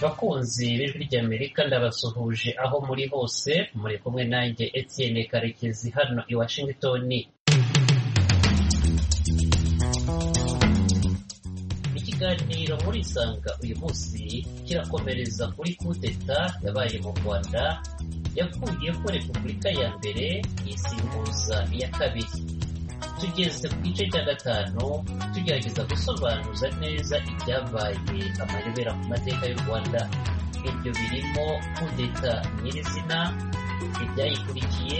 bakunzi b'ijwi ry'Amerika ndabasuhuje aho muri hose muri kumwe nanjye Etienne Karekezi hano i Washington ikiganiro muri isanga uyu munsi kirakomereza kuri kudeta yabaye mu rwanda yavuye ko repubulika ya mbere yisimbuza iya kabiri tugeze ku gice cya gatanu tugerageza gusobanuza neza ibyabaye amayobera ku mateka y'u rwanda ibyo birimo kudeta nyirizina ibyayikurikiye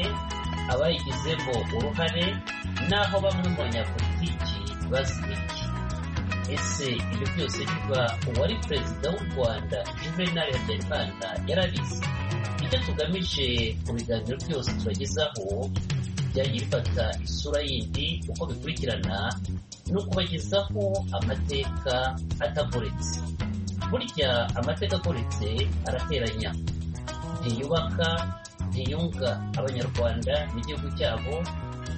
abayigizemo uruhare n'aho bamwe mu banyapolitiki bazibiki ese ibyo byose biba uwari perezida w'u rwanda juvenal habyarimana yarabizi icyo tugamije mu biganiro byose tubagezaho byagiye bifata isura yindi uko bikurikirana ni ukubagezaho amateka atagoretse burya amateka agoretse arateranya ntiyubaka ntiyunga abanyarwanda n'igihugu cyabo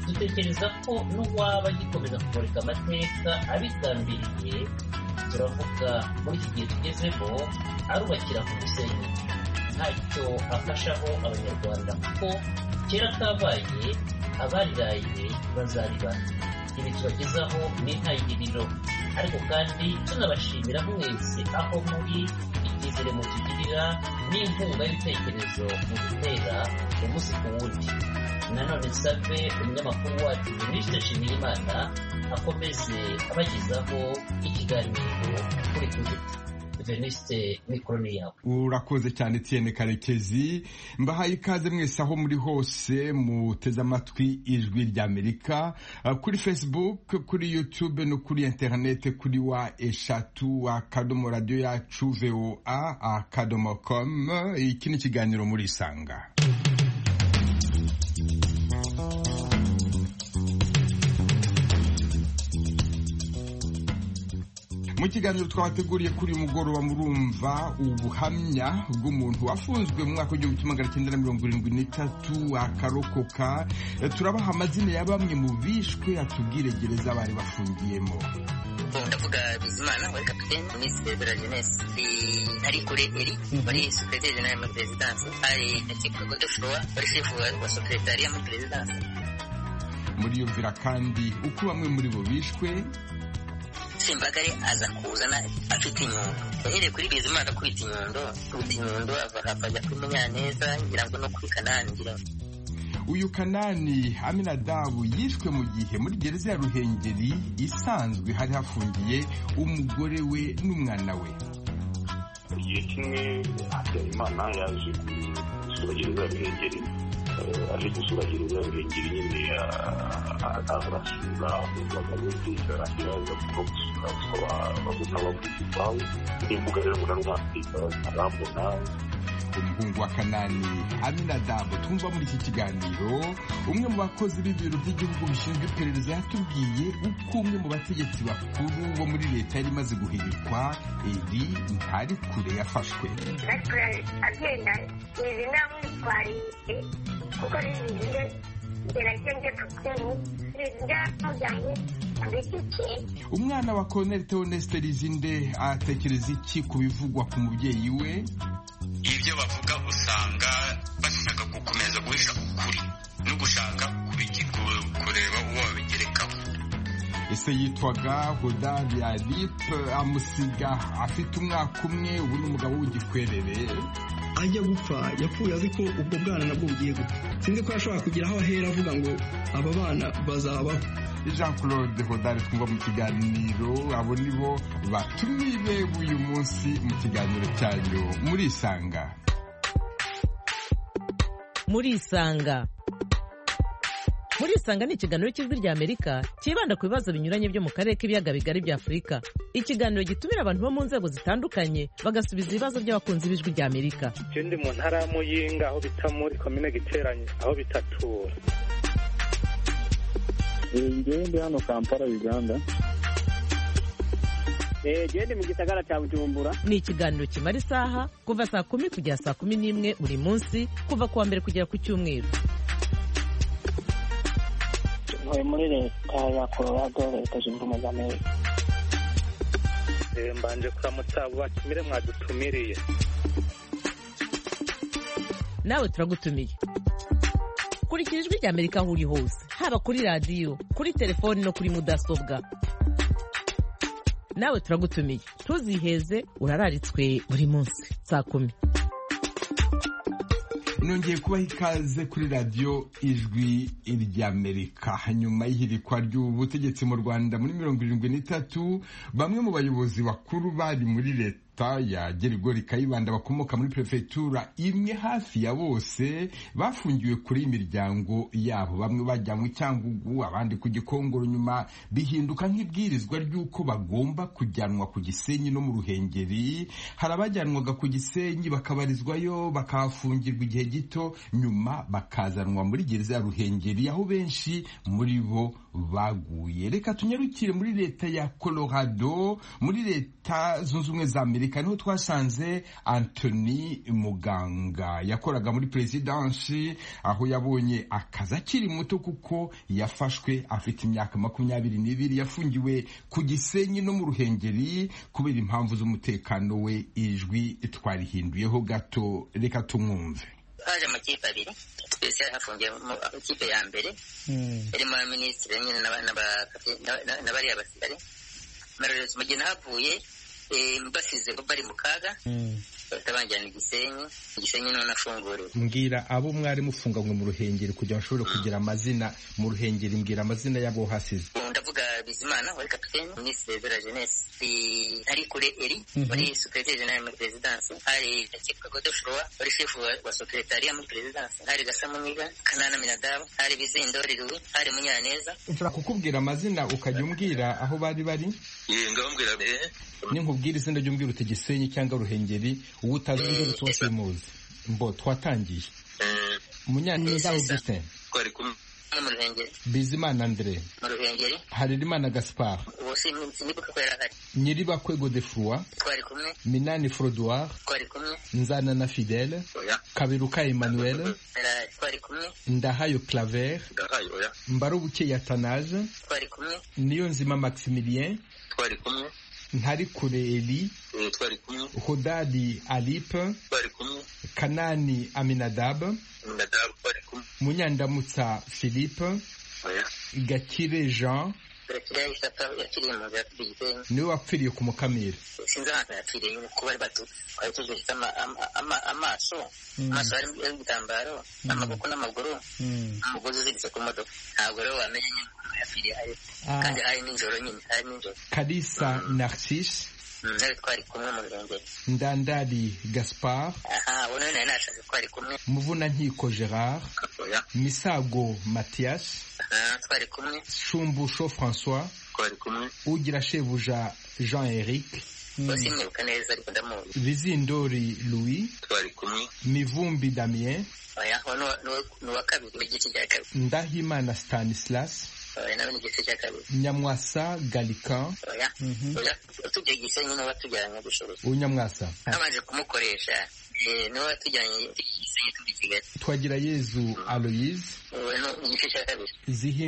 dutekereza ko n'uwaba agikomeza kumurika amateka abigambiriye turavuga muri iki gihe tugezemo arubakira ku musenyi ntacyo afashaho abanyarwanda kuko kera kabaye abariraye bazariba ibi tubagezaho n'intangiriro ariko kandi tunabashimira mwese aho muri icyizere mutugirira n'inkunga y'ibitekerezo mu gutera umunsi ku wundi nanone save umunyamakuru wacu minisitiri nshimiyimana akomeze abagezaho ikiganiro kuri kudeta venisite mikoroni yawe urakoze cyane Etienne karekezi mbahaye ikaze mwese aho muri hose muteze amatwi ijwi ry'amerika Uh, kuri facebook kuri youtube no kuri interinete kuri wa eshatu akadomo radiyo yacu voa akadomo komu iki ni ikiganiro muri isanga mu kiganiro twabateguriye kuri uyu mugoroba murumva ubuhamya bw'umuntu wafunzwe mu mwaka w'igihumbi kimwe magana cyenda na mirongo irindwi n'itatu akarokoka Eh, turabaha amazina ya bamwe mu bishwe atubwire gereza bari bafungiyemo ndavuga bizimana wari kapitene misi bebera jenesi ari kure eri wari sopeteri jenali muri perezidansi ari akeka godefrowa wari shefu wa sopetariya muri perezidansi muriyumvira kandi uko bamwe muri bo bishwe simbagare aza kuzana afite inyundo yahereye kuri bizimana akubita inyundo akubita inyundo ava hafi ajya kuri munyaneza ngira ngo no kuri kanani ngira ngo uyu kanani aminadabu yishwe mu gihe muri gereza ya ruhengeri isanzwe hari hafungiye umugore we n'umwana we igihe kimwe habyarimana yaje gusura gereza ya ruhengeri Eh, aje gusura gereza ya ruhengeri nyine ah, ah, arasura abagabo beza araza kuba gusura gusaba abagabo n'abagabo bawe n'imbuga rero mbona n'umwafurika arambona umuhungu wa kanani aminadabu twumva muri iki kiganiro umwe mu bakozi b'ibiro by'igihugu bishinzwe iperereza yatubwiye uko umwe mu bategetsi bakuru bo muri leta yari imaze guhirikwa eri ntarikure yafashwe natwe agenda izi namwitwariye kuko rizije gerageze kutini rizira mujyanye ku giti cye umwana wa colonel theoneste rizinde atekereza iki ku bivugwa ku mubyeyi we ibyo bavuga usanga bashaka gukomeza guhisha ukuri no gushaka kubiki- ku- kureba uwo babigerekaho ese yitwaga hodari aripe amusiga afite umwaka umwe ubu ni umugabo w'igikwerere ajya gupfa yapfuye azi ko ubwo bwana nabwo bugiye gupfa sinzi ko yashobora kugira aho ahera avuga ngo aba bana bazabaho jean claude hodari twumva mu kiganiro abo ni bo batumye bewe uyu munsi mu kiganiro cyanyu muri isanga muri isanga muri isanga ni ikiganiro cy'ijwi rya amerika cyibanda ku bibazo binyuranye byo mu karere k'ibiyaga bigari bya afurika ikiganiro gitumira abantu bo mu nzego zitandukanye bagasubiza ibibazo by'abakunzi b'ijwi rya amerika je ndi mu ntara ya muyinga aho bita muri komine giteranye aho bitatura ngewe ndi hano kampala uganda je ndi mu gisagara ca bujumbura ni ikiganiro kimara isaha kuva saa kumi kugera saa kumi n'imwe buri munsi kuva ku wa mbere kugera ku cyumweru turi muri leta ya colorado leta zunze ubumwe za amerika mbanje kuramutsa abo bakimire mwadutuye mutumiriye nawe turagutumiye kurikira ijwi rya amerika aho uri hose haba kuri radiyo kuri telefoni no kuri mudasobwa nawe turagutumiye ntuziheze urararitswe buri munsi saa kumi nongeye kubaha ikaze kuri radiyo ijwi ry'amerika nyuma y'ihirikwa ry'ubutegetsi mu rwanda muri mirongo irindwi n'itatu bamwe mu bayobozi bakuru bari muri leta ya gerigori kayibanda bakomoka muri perefegitura imwe hafi ya bose bafungiwe kuri imiryango yabo bamwe bajyanywe cyangugu abandi ku gikongoro nyuma bihinduka nk'ibwirizwa ry'uko bagomba kujyanwa ku gisenyi no mu ruhengeri hari abajyanwaga ku gisenyi bakabarizwayo bakahafungirwa igihe gito nyuma bakazanwa muri gereza ya ruhengeri aho benshi muri bo baguye reka tunyarukire muri leta ya colorado muri leta zunze ubumwe za amerika niho twasanze antony muganga yakoraga muri perezidansi aho yabonye akazi akiri muto kuko yafashwe afite imyaka makumyabiri n'ibiri yafungiwe ku gisenyi no mu ruhengeri kubera impamvu z'umutekano we ijwi twarihinduyeho gato reka tumwumve haje amakipe abiri twese hafungiyemo ikipe ya mbere irimo minisitiri nyine n'abariya basirikare mararezi mu gihe nahavuye basize bari mu kaga bahita banjyana igisenyi igisenyi niho nafunguriwe mbwira abo mwari mufunganywe mu ruhengeri kugira ngo bashobore kugira amazina mu ruhengeri mbwira amazina y'abo hasize ubu ndavuga bizimana wari kapitene minisitiri de la jeunesse hari kure eri muri secretary general muri perezidansi hari akitwa godefroy wari shefu wa secretariya muri perezidansi hari gasa muniga kanana minadabu hari bizindori ruwi hari munyaneza nshobora kukubwira amazina ukajya umbwira aho bari bari Ye, ngababwira mbere ninkubwira izina ry'umbwira uti gisenyi cyangwa ruhengeri uwo utazi undi wese umuzi mbo twatangiye munyaneza augustin twari kumwe mu ruhengeri bizimana andre mu ruhengeri harerimana gaspard uwo si sinibuka ko yari ahari nyiribakwego defroi twari kumwe minani frodoir twari kumwe nzana na fidele oya kaberuka emmanuel Yari- twari kumwe ndahayo claver ndahaye oya mbarubuke yatanaje twari kumwe niyo nzima maximilien twari kumwe ntari kure eli Eh, twari kumwe hodadi alipe twari kumwe kanani aminadab nadabu twari kumwe munyandamutsa philippe oya gakire jean turakira isapa yakiriye mu nzira tugiye isenyi niwe wapfiriye ku mukamira sinzi ahantu yapfiriye nyine kuko bari batu twari tugifite ama- ama- ama- amaso amaso harimo ibitambaro amaboko n'amaguru umugozi uziritse ku modoka ntabwo rero wamenya nyine umuntu yapfiriye hari Ah. kandi hari nijoro nyine hari nijoro kalisa narcisse Mm, nawe twari kumwe mu birengero ndandari gaspard aha ubu nawe nari nashatse twari kumwe muvunankiko gerard oya misago mathias aha twari kumwe shumbusho françois twari kumwe ugira shebuja jean eric bose mwibuka neza ariko ndamuzi bizindori louis twari kumwe mivumbi damien oya uwo ni uwa- ni uwa- ni uwa kabiri mu gice cya kabiri ndahimana stanislas oya nawe ni igice cya kabiri nyamwasa galican oya oya tujya gisenyi n'uwo tujyanye gushorera unyamwasa babanje kumukoresha eh, niwe watujyanye igisenyi turi i kigali twagira yezu aloyise ubu ni igice cya kabiri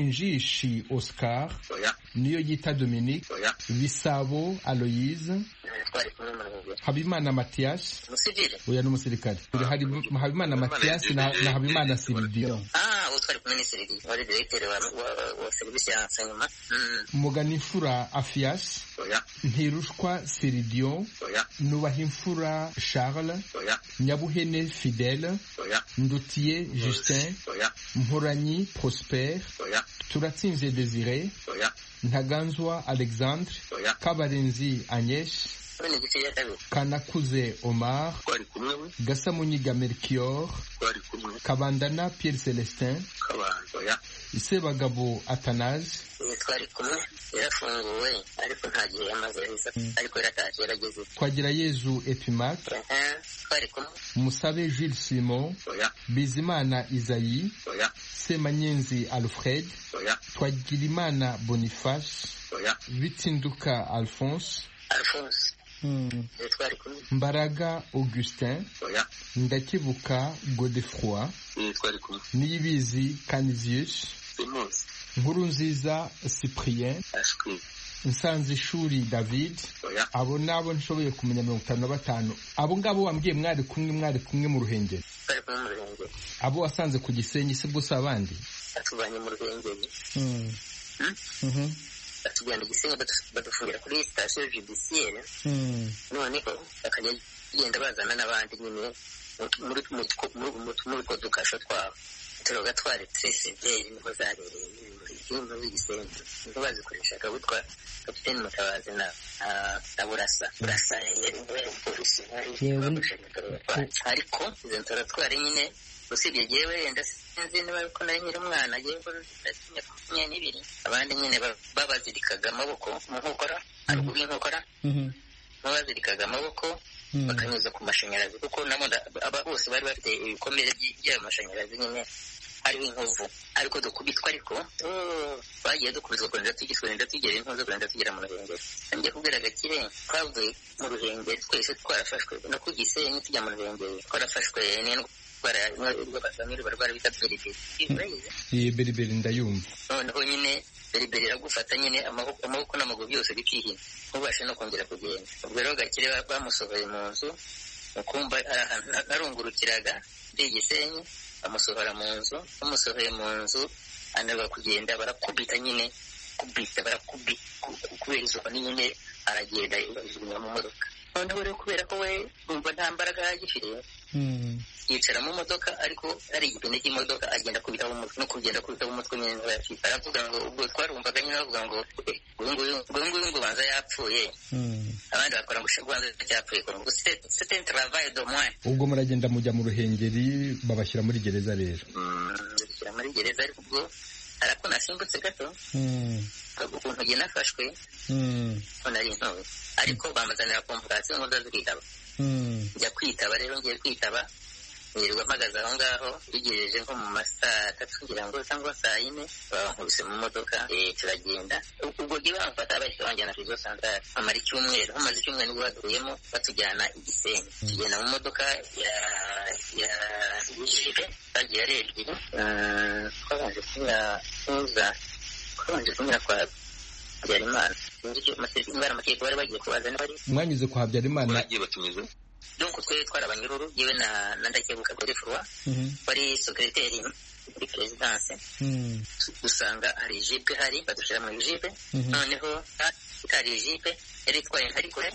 zihinjishi oscar oya niyo yita dominique oya bisabo aloyise Eh, twari kumwe mu birengero habimana mathias umusivile uyu ni umusirikare Hari- habimana mathias na, na habimana siridiyo ah uwo twari kumwe ni serivisi wari diregiteri wa, wa, wa serivisi ya nsanyuma mm. muganifura afias oya ntirushwa siridiyo oya nubahimfura charles oya nyabuhene fidele oya ndutiye justin oya mporanyi prosper oya turatsinze desire oya ntaganzwa alexandre oya kabarenzi agnes ubu ni igice cya kabiri kanakuze omar twari kumwe we gasamunyiga melchior twari kumwe kabandana pierre celestin kabana oya sebagabo athanase Eh, twari kumwe yarafunguwe ariko nta gihe yamaze heza ariko yarataje yarageze twagira yezu epimac aha twari kumwe musabe jules simon oya bizimana isayi oya semanyenzi alfred oya twagirimana boniface oya bitsinduka alphonse alphonse Eh, twari kumwe mbaraga augustin oya ndakibuka godefroy Eh, twari kumwe niyibizi canisius uyu munsi nkurunziza cyprien ashwi nsanze ishuri david abo nabo nshoboye kumenya mirongo itanu na batanu abo ngabo wambwiye mwari kumwe mwari kumwe mu ruhengeri bari kumwe mu ruhengeri abo wasanze ku gisenyi si bwo si abandi batuvanye mu ruhengeri Mm. Mhm. batujyana igisenyi badu- badufungira kuri sitasiyo judisiyeri Mm. noneho bakajya bagenda bazana n'abandi nyine muri mu two- muri- mu- muri utwo dukasho twabo turoga twari tresiberi niho zabereye ibintu by'igisenyi niho bazikoreshaga witwa kapiteni mutabazi na ah, na burasa burasa yari yari umupolisi wari Yewe. wadushanyije abatwatsi. ariko izo nzoratwari nyine usibye yewe wenda sinzi niba ko nari nkiri umwana yewe ndakinya makumyabiri n'ibiri abandi nyine ba- babazirikaga amaboko mu nkokora haruguru y'inkokora babazirikaga amaboko bakanyuza ku mashanyarazi kuko nabo nda- aba bose bari bafite ibikomere by- by'ayo mashanyarazi nyine hariho inkovu ariko dukubitwa ariko oh, bagiye dukubitwa kurenda tugera kurenda tugera inkovu kurenda tugera mu ruhengeri ngiye kubwira agakire twavuye mu ruhengeri twese twarafashwe no ku gisenyi tujya mu ruhengeri twarafashwe n'indwara y'abazamiri barwara bita periberi ibayizi iyi beriberi ndayumva noneho nyine beriberi iragufata nyine amaboko amaboko n'amaguru byose bikihina ntubashe no kongera kugenda ubwo rero gakire ba- bamusohoye mu nzu mu kumba ari ahantu na- narungurukiraga ndi igisenyi bamusohora mu nzu bamusohoye mu nzu anarwa kugenda barakubita nyine kubita barakubita ku- ku- kubera izuba ni nyine aragenda ijugunya mu modoka noneho rero kubera ko we yumva nta mbaraga yagifite yicara mu modoka ariko ari igipine cy'imodoka agenda akubitaho umutwe no kugenda akubitaho umutwe nyine niba yakita aravuga ngo ubwo twarumvaga nyine bavuga ngo "Eh, uyu nguyu uyu nguyu ngo banza yapfuye abandi bakora ngo "Sha, banza yapfuye ngo c'est un travail de moins ubwo muragenda mujya mu ruhengeri babashyira muri gereza rero ndashyira muri gereza ariko ubwo hari ako nasimbutse gato ukuntu njye nafashwe ko nari ntowe ariko bamazanira komvokasiyo ngo ndazitaba njya kwitaba rero ngiye kwitaba nirirwa mpagaze aho ngaho bigejeje nko mu ma saa tatu ngira ngo cyangwa saa yine bankubise mu modoka eh, turagenda U- ubwo gihe bamfata bahita banjyana kuri santare amara icyumweru hamaze icyumweru nibwo baduyemo batujyana igisenyi tugenda mu modoka ya ya jipe bagiye ari ebyiri Eh, twabanje kunyura tuza twabanje kunyura kwa habyarimana sinzi icyo amategeko niba ari amategeko bari bagiye kubaza niba ari mwanyuze kwa habyarimana bagiye batumiza donc twe twarabanyururu yewe na na ndakebuka godefroi wari secrétaire muri perezidanse dusanga hari jipe hari badushyira mu jipe Mhm. noneho ha- itari jipe yari itwaye nka rigore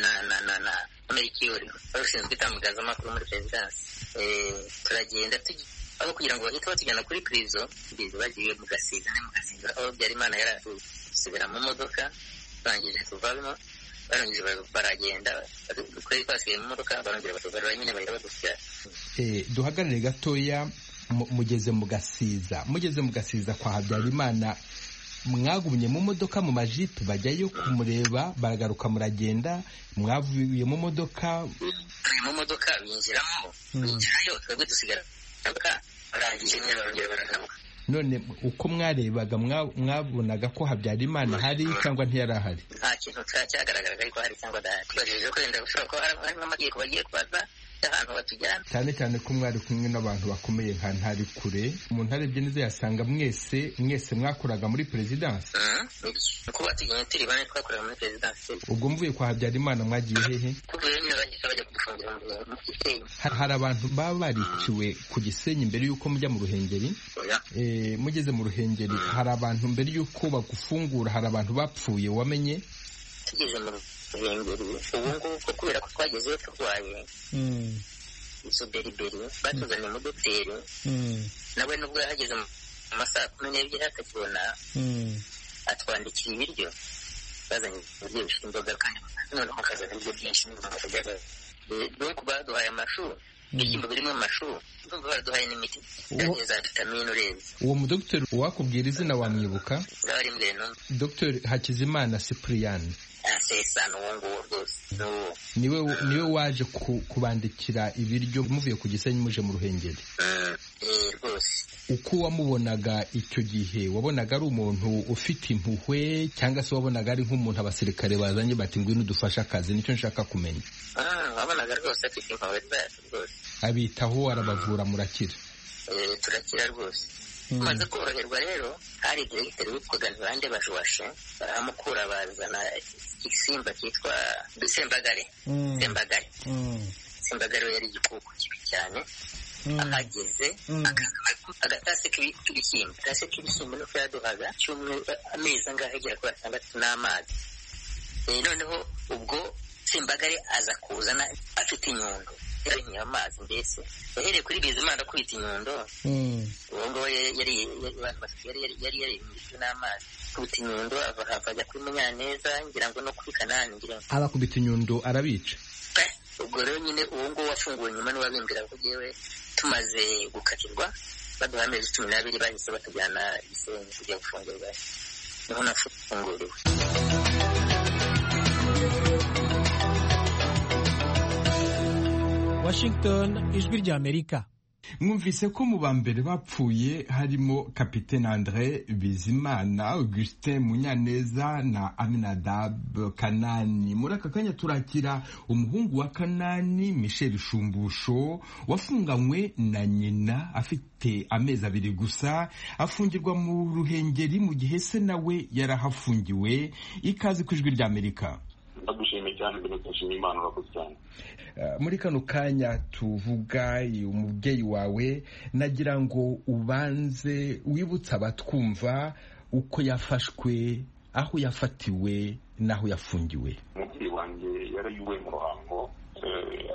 na na na na amerikiyori wari ushinzwe itangazamakuru muri perezidanse Eh, turagenda tugi aho kugira ngo bahite batujyana kuri prizo prizo bagiye mu gasiza ne mu gasiza aho byarimana yari atuye dusubira mu modoka barangije tuvamo barangije bara- baragenda badu- twari twasigaye mu modoka barongera batugarura nyine bahita badushyira Eh, duhagarare gatoya mu- mugeze mu gasiza mugeze mu gasiza kwa habyarimana mwagumye mu modoka mu majipe bajyayo kumureba baragaruka muragenda mwavuye mu modoka mu modoka binjiramo binjirayo twebwe dusigara mu modoka barangije nyine barongera baranamuka none uko mwarebaga mwa- mwabonaga ko habyarimana hari cyangwa ntiyari ahari nta kintu cya- cyagaragaraga ariko hari cyangwa adahari tubajije ko wenda gushobora kuba hari- harimo amategeko bagiye kubaza y'ahantu batujyana cyane cyane ko mwari kumwe n'abantu bakomeye nka ntari kure umuntu arebye neza yasanga mwese mwese mwakoraga muri perezidansi Mhm, nibyo. Ni uko batujyanye turi bane twakorera muri perezidansi ubwo mvuye kwa habyarimana mwagiye hehe tuvuye nyine bagahita bajya kudufungira mu mu gisenyi Ha- hari abantu baba bariciwe ku gisenyi mbere y'uko mujya mu ruhengeri Eh, mugeze mu ruhengeri hari abantu mbere y'uko bagufungura hari abantu bapfuye wamenye tugeze mu ruhengeri ubu ngubu kubera ko twagezeyo turwaye izo beriberi batuzaniye umudoteri nawe nubwo yahageze mu mu masaha kumi n'ebyiri atakibona atwandikiye ibiryo bazanye ibiryo bifite imboga kandi noneho kazana ibiryo byinshi n'imboga bigaragara donc baduhaye amashu ibishyimbo birimo amashu ndumva baraduhaye n'imiti yagiye za vitamine urebye uwo mudogiteri uwakubwira izina wamwibuka zari imbere no dogiteri hakizimana cyprien asesana uwo nguwo rwose ni uwo niwe niwe waje ku- kubandikira ibiryo muvuye ku gisenyi muje mu ruhengeri Eh, rwose uko wamubonaga icyo gihe wabonaga ari umuntu ufite impuhwe cyangwa se wabonaga ari nk'umuntu abasirikare bazanye bati ngwino udufashe akazi nicyo nshaka kumenya Ah, wabonaga rwose afite impuhwe zacu rwose abitaho arabavura murakira Eh, turakira rwose umaze koroherwa rero hari diregiteri witwaga ntibande bajwashe baramukura bazana igisimba cyitwa dusembagare sembagare sembagare yari igikoko kibi cyane ahageze agatase k'ibishyimbo agatase k'ibishyimbo nuko yaduhaga cyumweru amezi angahe agera kuri atandatu n'amazi Eh, noneho ubwo sembagare aza kuzana afite inyundo yarinyoye amazi mbese yahereye kuri bizimana akubita inyundo uwo ngabo yari yari yari yari yarinjijwe n'amazi akubita inyundo ava hava ajya kuri munyaneza ngira ngo no kuri kanani ngira ngo abakubita inyundo arabica ubwo rero nyine uwo nguwo wafunguwe nyuma n'uwabimbwira ko yewe tumaze gukatirwa baduha amezi cumi n'abiri bahise batujyana gisenyi kujya gufungurwa niho nafunguriwe Washington ijwi ry'Amerika mwumvise ko mu ba mbere bapfuye harimo kapitene andre bizimana augustin munyaneza na aminadab kanani muri aka kanya turakira umuhungu wa kanani michel shumbusho wafunganywe na nyina afite amezi abiri gusa afungirwa mu ruhengeri mu gihe se nawe yarahafungiwe ikaze ku ijwi ry'amerika ndagushimiye cyane mbere ndashima imana urakoze cyane muri kano kanya tuvuga umubyeyi wawe nagira ngo ubanze wibutse abatwumva uko yafashwe aho yafatiwe n'aho yafungiwe umubyeyi wanjye yari yuwe mu ruhango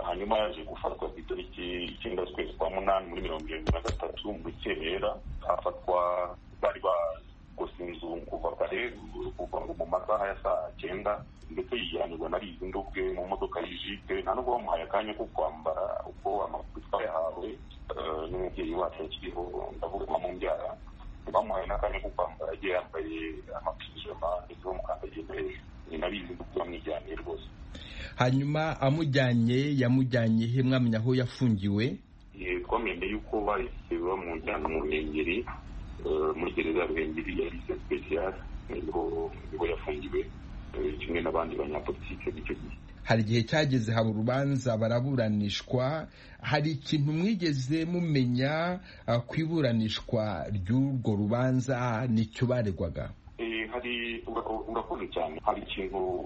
hanyuma yaje gufatwa ku itariki icyenda z'ukwezi kwa munani muri mirongo irindwi na gatatu mu rukerera afatwa bari gusa inzu kuva kare kuva ngo mu masaha ya saa cyenda ndetse yijyanirwa na rizi ndubwe mu modoka yijite nta nubwo bamuhaye akanya ko kwambara uko amakuru twayahawe n'umubyeyi wacu akiriho ndavuga mu mbyara bamuhaye n'akanya ko kwambara agiye yambaye amapijama ndetse bamukandagiye hejuru ni na rizi ndubwe bamwijyaniye rwose hanyuma amujyanye yamujyanye he mwamenya aho yafungiwe twamenye yuko bahise bamujyana mu ruhengeri muri gereza ya ruhengeri ya lise spesiyare niho yafungiwe kimwe n'abandi banyapolitike b'icyo gihe hari igihe cyageze haba urubanza baraburanishwa hari ikintu mwigeze mumenya uh, ku iburanishwa ry'urwo rubanza nicyo baregwaga hari urakoze cyane hari ikintu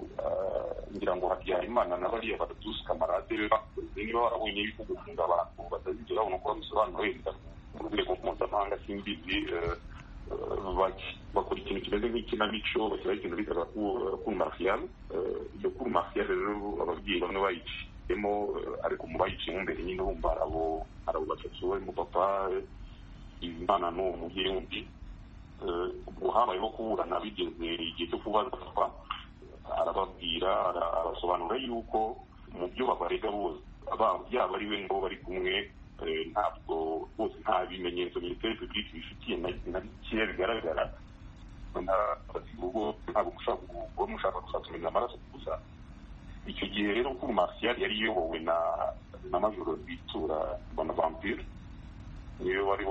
ngira ngo habyarimana na bariya batusi kamarade be bakoze niba barabonye yuko gufunga abantu batazigera babona uko babisobanura wenda mu rwego mpuzamahanga simbizi bakora ikintu kimeze nk'ikinamico bashyiraho ikintu bitaga kuru mariyare iyo kuru mariyare rero ababyeyi bamwe bayiciyemo ariko mu bayiciyemo imbere nyine bumva arabo arabo batatu barimo papa imana n'uwo mubyeyi wundi ubwo habayeho kuburana bigeze igihe cyo kubaza papa arababwira arasobanura yuko mu byo babarega bose yaba ari we ngo bari kumwe ntabwo bose nta bimenyetso minisiteri publique bifitiye na bikeya bigaragara ubwo ntabwo mushaka gusa kumenya amaraso gusa icyo gihe rero kuri martial yari iyobowe na na majoro bitura bonaventure niwe wari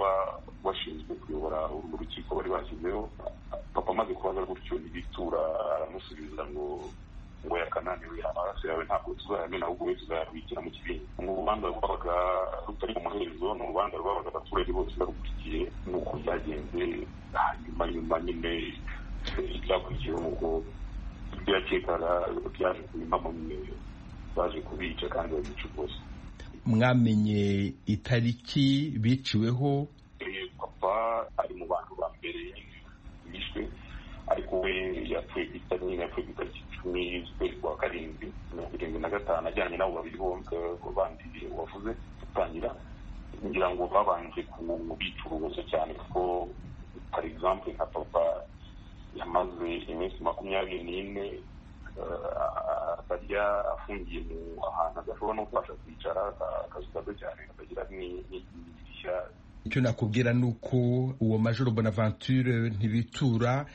washinzwe kuyobora urwo rukiko bari bashyizeho papa amaze kubaza gutyo ntibitura aramusubiza ngo ngo yakananiwe amaraso yawe ntabwo tuzayamena ahubwo we tuzayabikira mu kibindi ni urubanza rwabaga rutari mu muhezo ni urubanza rwabaga abaturage bose barukurikiye nuko byagenze hanyuma nyuma nyine ibyakurikiyeho ubwo ibyo yakekaga byaje kubimamo nyine baje kubica kandi babica rwose mwamenye itariki biciweho papa ari mu bantu ba mbere bishwe ariko we yapfuye ku itariki nyine yapfuye ku itariki icumi z'ukwezi kwa karindwi mirongo irindwi na gatanu ajyanye n'abo babiri bombi bandi wavuze gutangira ngira ngo babanje kubica urubozo cyane kuko par exemple nka papa yamaze iminsi makumyabiri n'ine atajya afungiye mu ahantu adashobora no kubasha kwicara akazu gato cyane katagira n'idirishya icyo nakubwira ni uko uwo majoro bonaventure ntibitura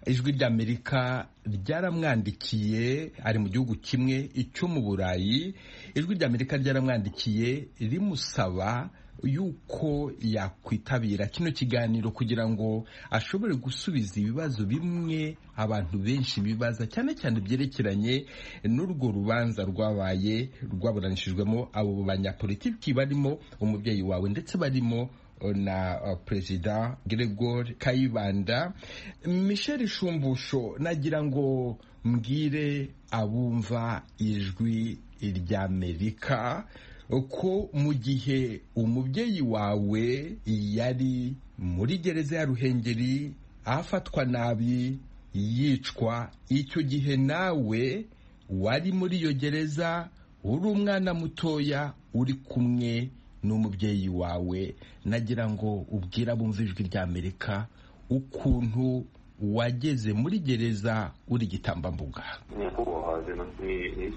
ijwi ry'amerika ryaramwandikiye ari mu gihugu kimwe icyo mu burayi ijwi ry'amerika ryaramwandikiye rimusaba yuko yakwitabira kino kiganiro kugira ngo ashobore gusubiza ibibazo bimwe abantu benshi bibaza cyane cyane byerekeranye n'urwo rubanza rwabaye rwaburanishijwemo abo banyapolitiki barimo umubyeyi wawe ndetse barimo na uh, perezida Gregor Kayibanda Michel Shumbusho nagira ngo mbwire abumva ijwi ry'Amerika ko mu gihe umubyeyi wawe yari muri gereza ya ruhengeri afatwa nabi yicwa icyo gihe nawe wari muri iyo gereza uri umwana mutoya uri kumwe n'umubyeyi wawe nagira ngo ubwire abumva ijwi ry'amerika ukuntu wageze muri gereza uri igitambambuga nyakubahwa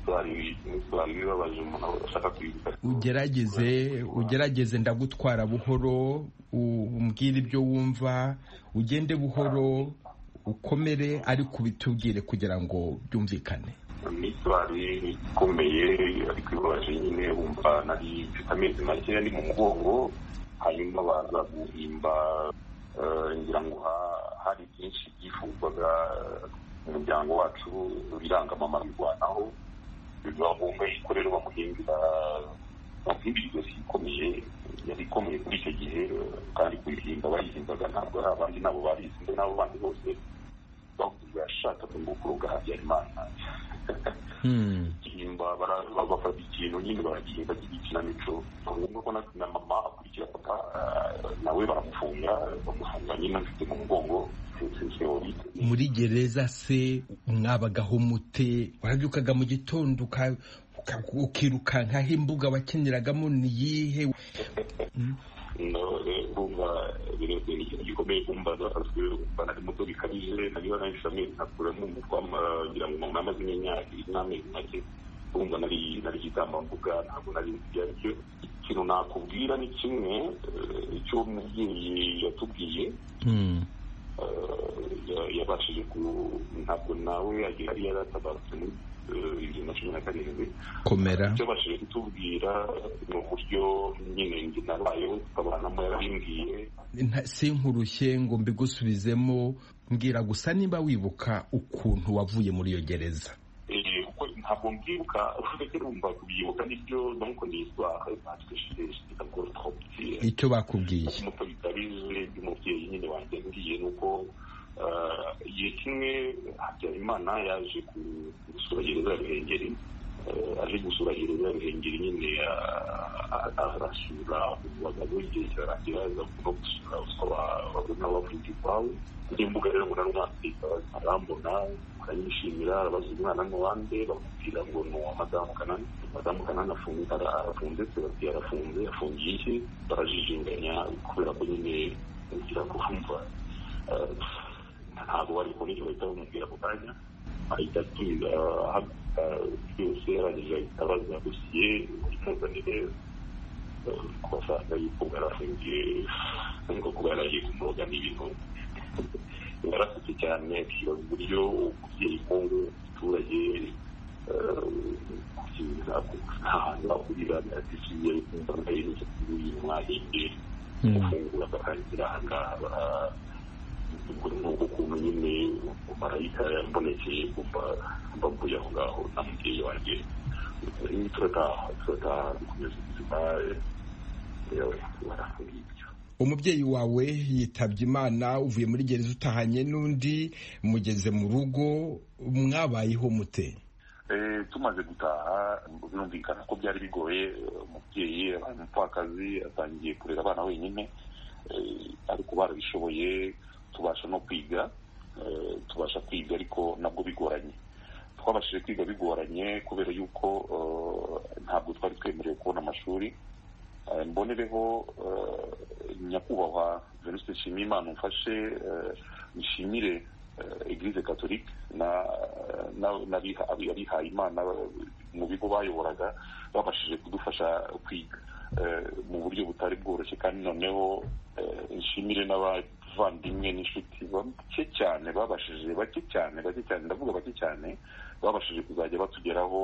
n'isitwari ibabaje umuntu ashaka kwibuka ugerageze ugerageze ndagutwara buhoro umbwire ibyo wumva ugende buhoro ukomere ariko ubitubwire kugira ngo byumvikane n'itwari ikomeye ariko ibabaje nyine wumva nari mfite amezi make ari mu mugongo hanyuma baza guhimba ngira ngo hari byinshi byifuzwaga umuryango wacu birangamama birwanaho bivuga ngo umwe yikorera bamuhimbira bamuhimbira ijosi ikomeye yari ikomeye kuri icyo gihe kandi kuyihimba bayihimbaga ntabwo ari abandi nabo babizi mbe n'abo bandi bose bavuga yashakaga ngo kuroga habyarimana gihimba bafata ikintu nyine baragihimba cy'ikinamico ngombwa ko na mama akurikira papa nawe baramufunga bamufunga nyine afite mu mugongo muri gereza se mwabagaho mute warabyukaga mu gitondo ukirukankaho imbuga wakiniragamo ni iyihe urumva birebye ni ikintu gikomeye kumva umva nari muto bikabije nariho nahise amezi nkakuramo umutwa ngira ngo umuntu amaze n'imyaka ibiri n'amezi make urumva nari nari igitambambuga ntabwo nari nzi ibyo aricyo ikintu nakubwira ni kimwe icyo umubyeyi yatubwiye yabashije ku ntabwo nawe yari yaratabarutse muri bibiri na cumi na karindwi komera icyo abashije kutubwira ni uburyo nyine njye nabayeho tukabanamo yarabimbwiye sinkurushye ngo mbigusubizemo mbwira gusa nimba wibuka ukuntu wavuye muri iyo gereza kuko ntabwo mbyibuka uretse urumva kubyibuka nibyo nuko niswa icyo bakubwiye umuto bikabije by'umubyeyi nyine wanjye mbwiye ni uko igihe kimwe habyarimana yaje gusura gereza ya ruhengeri aje gusura gereza ya ruhengeri nyine arasura abagabo igihe kirarangira aza no gusura usaba abagore n'abavuga iwawe kuri imbuga rero ngo nari umwana arambona aranyishimira arabaza umwana ni uwande bamubwira ngo ni uwa madamu kanani madamu kanani arafunze se bati arafunze afungiye iki barajijinganya kubera ko nyine ugira kumva ntabwo bari kubona icyo bahita bamubwira ako kanya ahita atumiza ahaguruka byose arangije ahita abaza dosiye imuzanire kubasanga yuko yarafungiye ngo kuba yaragiye kumuroga n'ibintu yarasutse cyane akibaza uburyo umubyeyi nk'ubu umuturage ahantu akurira atisiye kumva nayo imisatsi y'umwahinge gufungura bakarangira aha ngaha nuko ukuntu nyine marayika yambonekeye kumva mbavuye aho ngaho na mubyeyi wanjye turataha turataha dukomeza ubuzima barafungiye ibyo umubyeyi wawe yitabye imana uvuye muri gereza utahanye n'undi mugeze mu rugo mwabayeho mute tumaze gutaha birumvikana ko byari bigoye umubyeyi abaye umupfakazi atangiye kurera abana wenyine ariko barabishoboye tubasha no kwiga tubasha kwiga ariko nabwo bigoranye twabashije kwiga bigoranye kubera yuko ntabwo twari twemerewe kubona amashuri mbonereho nyakubahwa venuste nshimiyimana umfashe nshimire eglise katolike n'abihaye imana mu bigo bayoboraga babashije kudufasha kwiga mu buryo butari bworoshye kandi noneho nshimire n'abavandimwe n'inshuti bake cyane babashije bake cyane bake cyane ndavuga bake cyane babashije kuzajya batugeraho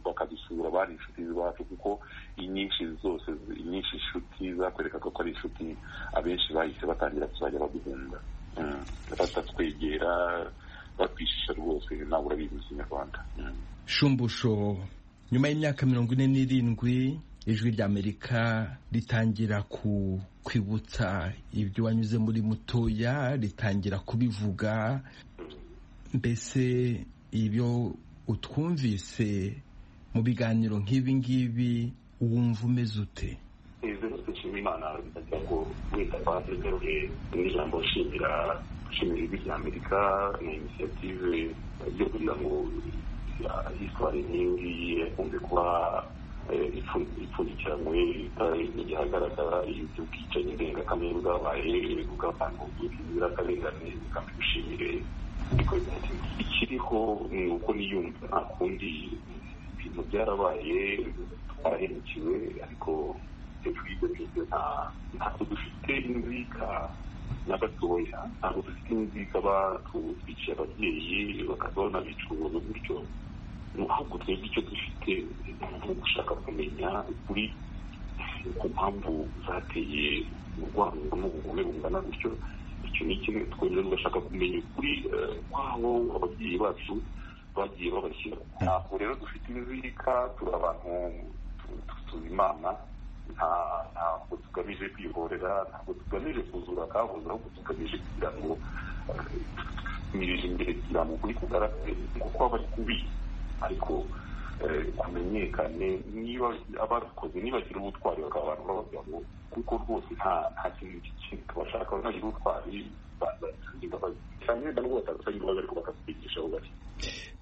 bakadusura bari inshuti zacu kuko inyinshi zose inyinshi inshuti zakwerekaga ko ari inshuti abenshi bahise batangira kuzajya baduhunga batatwegera batwishisha rwose nawe urabizi mu kinyarwanda shumbusho nyuma y'imyaka mirongo ine n'irindwi ijwi ry'amerika ritangira ku kwibutsa ibyo wanyuze muri mutoya ritangira kubivuga mbese ibyo utwumvise mu biganiro nk'ibi ngibi wumva umeze ute nshima imana ajya ngo wenda twazagaruye n'ijambo nshimira nshimira ijwi ry'amerika na inisiyative yo kugira ngo hisitwari nk'iyi ngiyi ikunze kuba ipfundikiranywe igihagaragara iby'ubwicanyi ndengakamere bwabaye bw'abantu bw'inzirakarengane kandi gushimire ikiriho ni uko niyumva nta kundi ibintu byarabaye twarahemukiwe ariko hejuru y'ibyo ngibyo ntabwo dufite inzika na gatoya ntabwo dufite inzika batwiciye ababyeyi bakazabona bicuruza gutyo ntabwo twebwe icyo dufite ni gushaka kumenya ukuri ku mpamvu zateye urwango n'ubugome bungana gutyo icyo ni kimwe twongera tugashaka kumenya ukuri kwabo ababyeyi bacu bagiye babashyira ntabwo rero dufite inzika turi abantu tuzi imana ntabwo tugamije kwihorera ntabwo tugamije kuzura akabuze ahubwo tugamije kugira ngo tumirije imbere kugira ngo ukuri kugaragare kuko aba ari kubi ariko kumenyekane niba abakoze nibagira ubutwari bakaba abantu b'abagabo kuko rwose nta nta kintu kindi tubashaka bagira ubutwari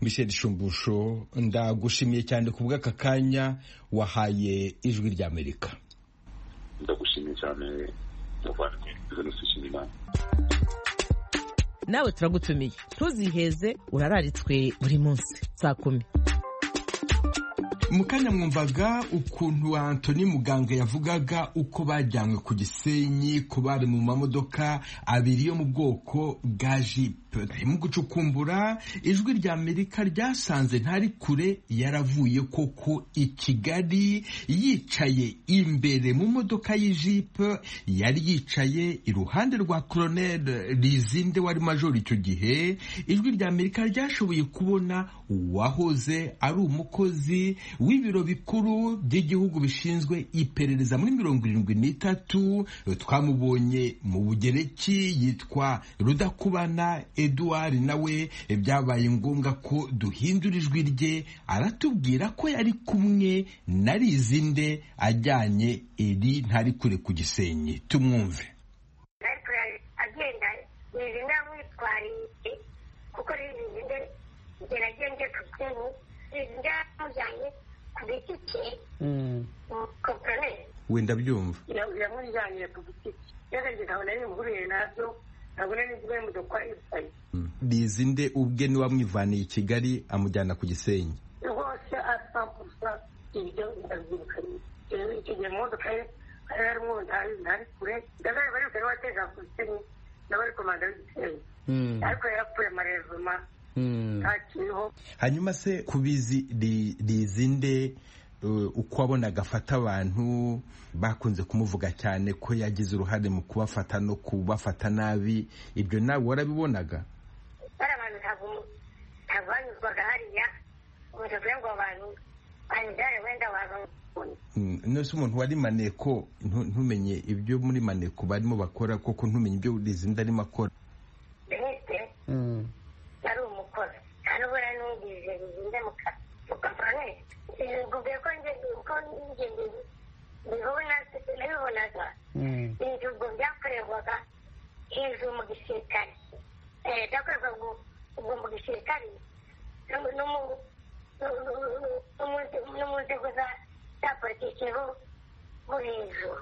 michel shumbusho ndagushimiye cyane ku bw'aka kanya wahaye ijwi ry'amerika ndagushimiye cyane muvandimwe jenoside imana nawe turagutumiye ntuziheze urararitswe buri munsi saa kumi mu kanya mwumvaga ukuntu antoni muganga yavugaga uko bajyanywe ku gisenyi ku bari mu mamodoka abiri yo mu bwoko bwa jipe mu gucukumbura ijwi rya amerika ryasanze ntari kure yaravuye koko i kigali yicaye imbere mu modoka y'ijipe yari yicaye iruhande rwa koroneri rizinde wari majori icyo gihe ijwi rya amerika ryashoboye kubona uwahoze ari umukozi w'ibiro bikuru by'igihugu bishinzwe iperereza muri mirongo irindwi n'itatu twamubonye mu bugereki yitwa rudakubana eduard nawe byabaye ngombwa ko duhindura ijwi rye aratubwira ko yari kumwe na rizinde ajyanye iri ntari kure ku gisenyi tumwumve agenda rizinde amwitwariye kuko rizinde geragenge tutinye byamujyanye ku giti cye wenda byumva yamujyanye ku giti cye yarageze nkabona yihuriye nabyo nkabona n'ibyo y'imodoka yicaye rizinde ubwe niwe wamwivaniye i kigali amujyana ku gisenyi rwose asa gusa ibyo ndabyirukanye rero icyo gihe mu modoka ye hari harimo ntari ntari kure ndazaba ari kure wateza ku gisenyi nawe ari komanda w'igisenyi ariko yarapfuye amarezuma hanyuma se kubizi rizinde uko wabonaga afata abantu bakunze kumuvuga cyane ko yagize uruhare mu kubafata no kubafata nabi ibyo nawe warabibonaga bari abantu ntabwo banyuzwaga hariya umuntu kugira ngo abantu banyuzare wenda abantu nose umuntu wari maneko ntumenye ibyo muri maneko barimo bakora koko ntumenye ibyo rizinde arimo akora ibihugu byakorerwaga hejuru mu gisirikare byakorerwaga ubwo mu gisirikare no mu nzego za politiki bo hejuru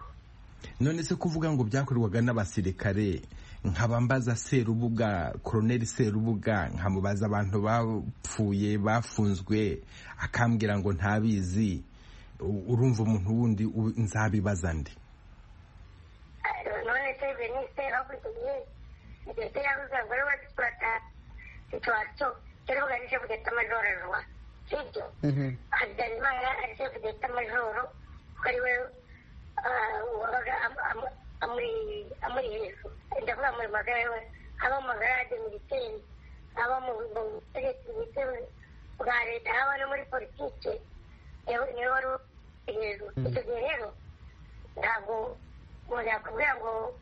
none se kuvuga ngo byakorerwaga n'abasirikare nkabambaza serubuga koroneri serubuga nkamubaza abantu bapfuye bafunzwe akambwira ngo ntabizi urumva umuntu wundi nzabibaza ndi none se venise hakurikije ndetse yabuze ngo rero batipurata situwasiyo serubuga ari shefu deta majoro rwa sibyo habyarimana ari shefu deta majoro kuko ari we wabaga amuri hejuru ndavuga mu magara we aba mu magara ya demiteri aba mu butegetsi bwa leta aba no muri politiki niwe wari hejuru icyo gihe umuntu yakubwira ngo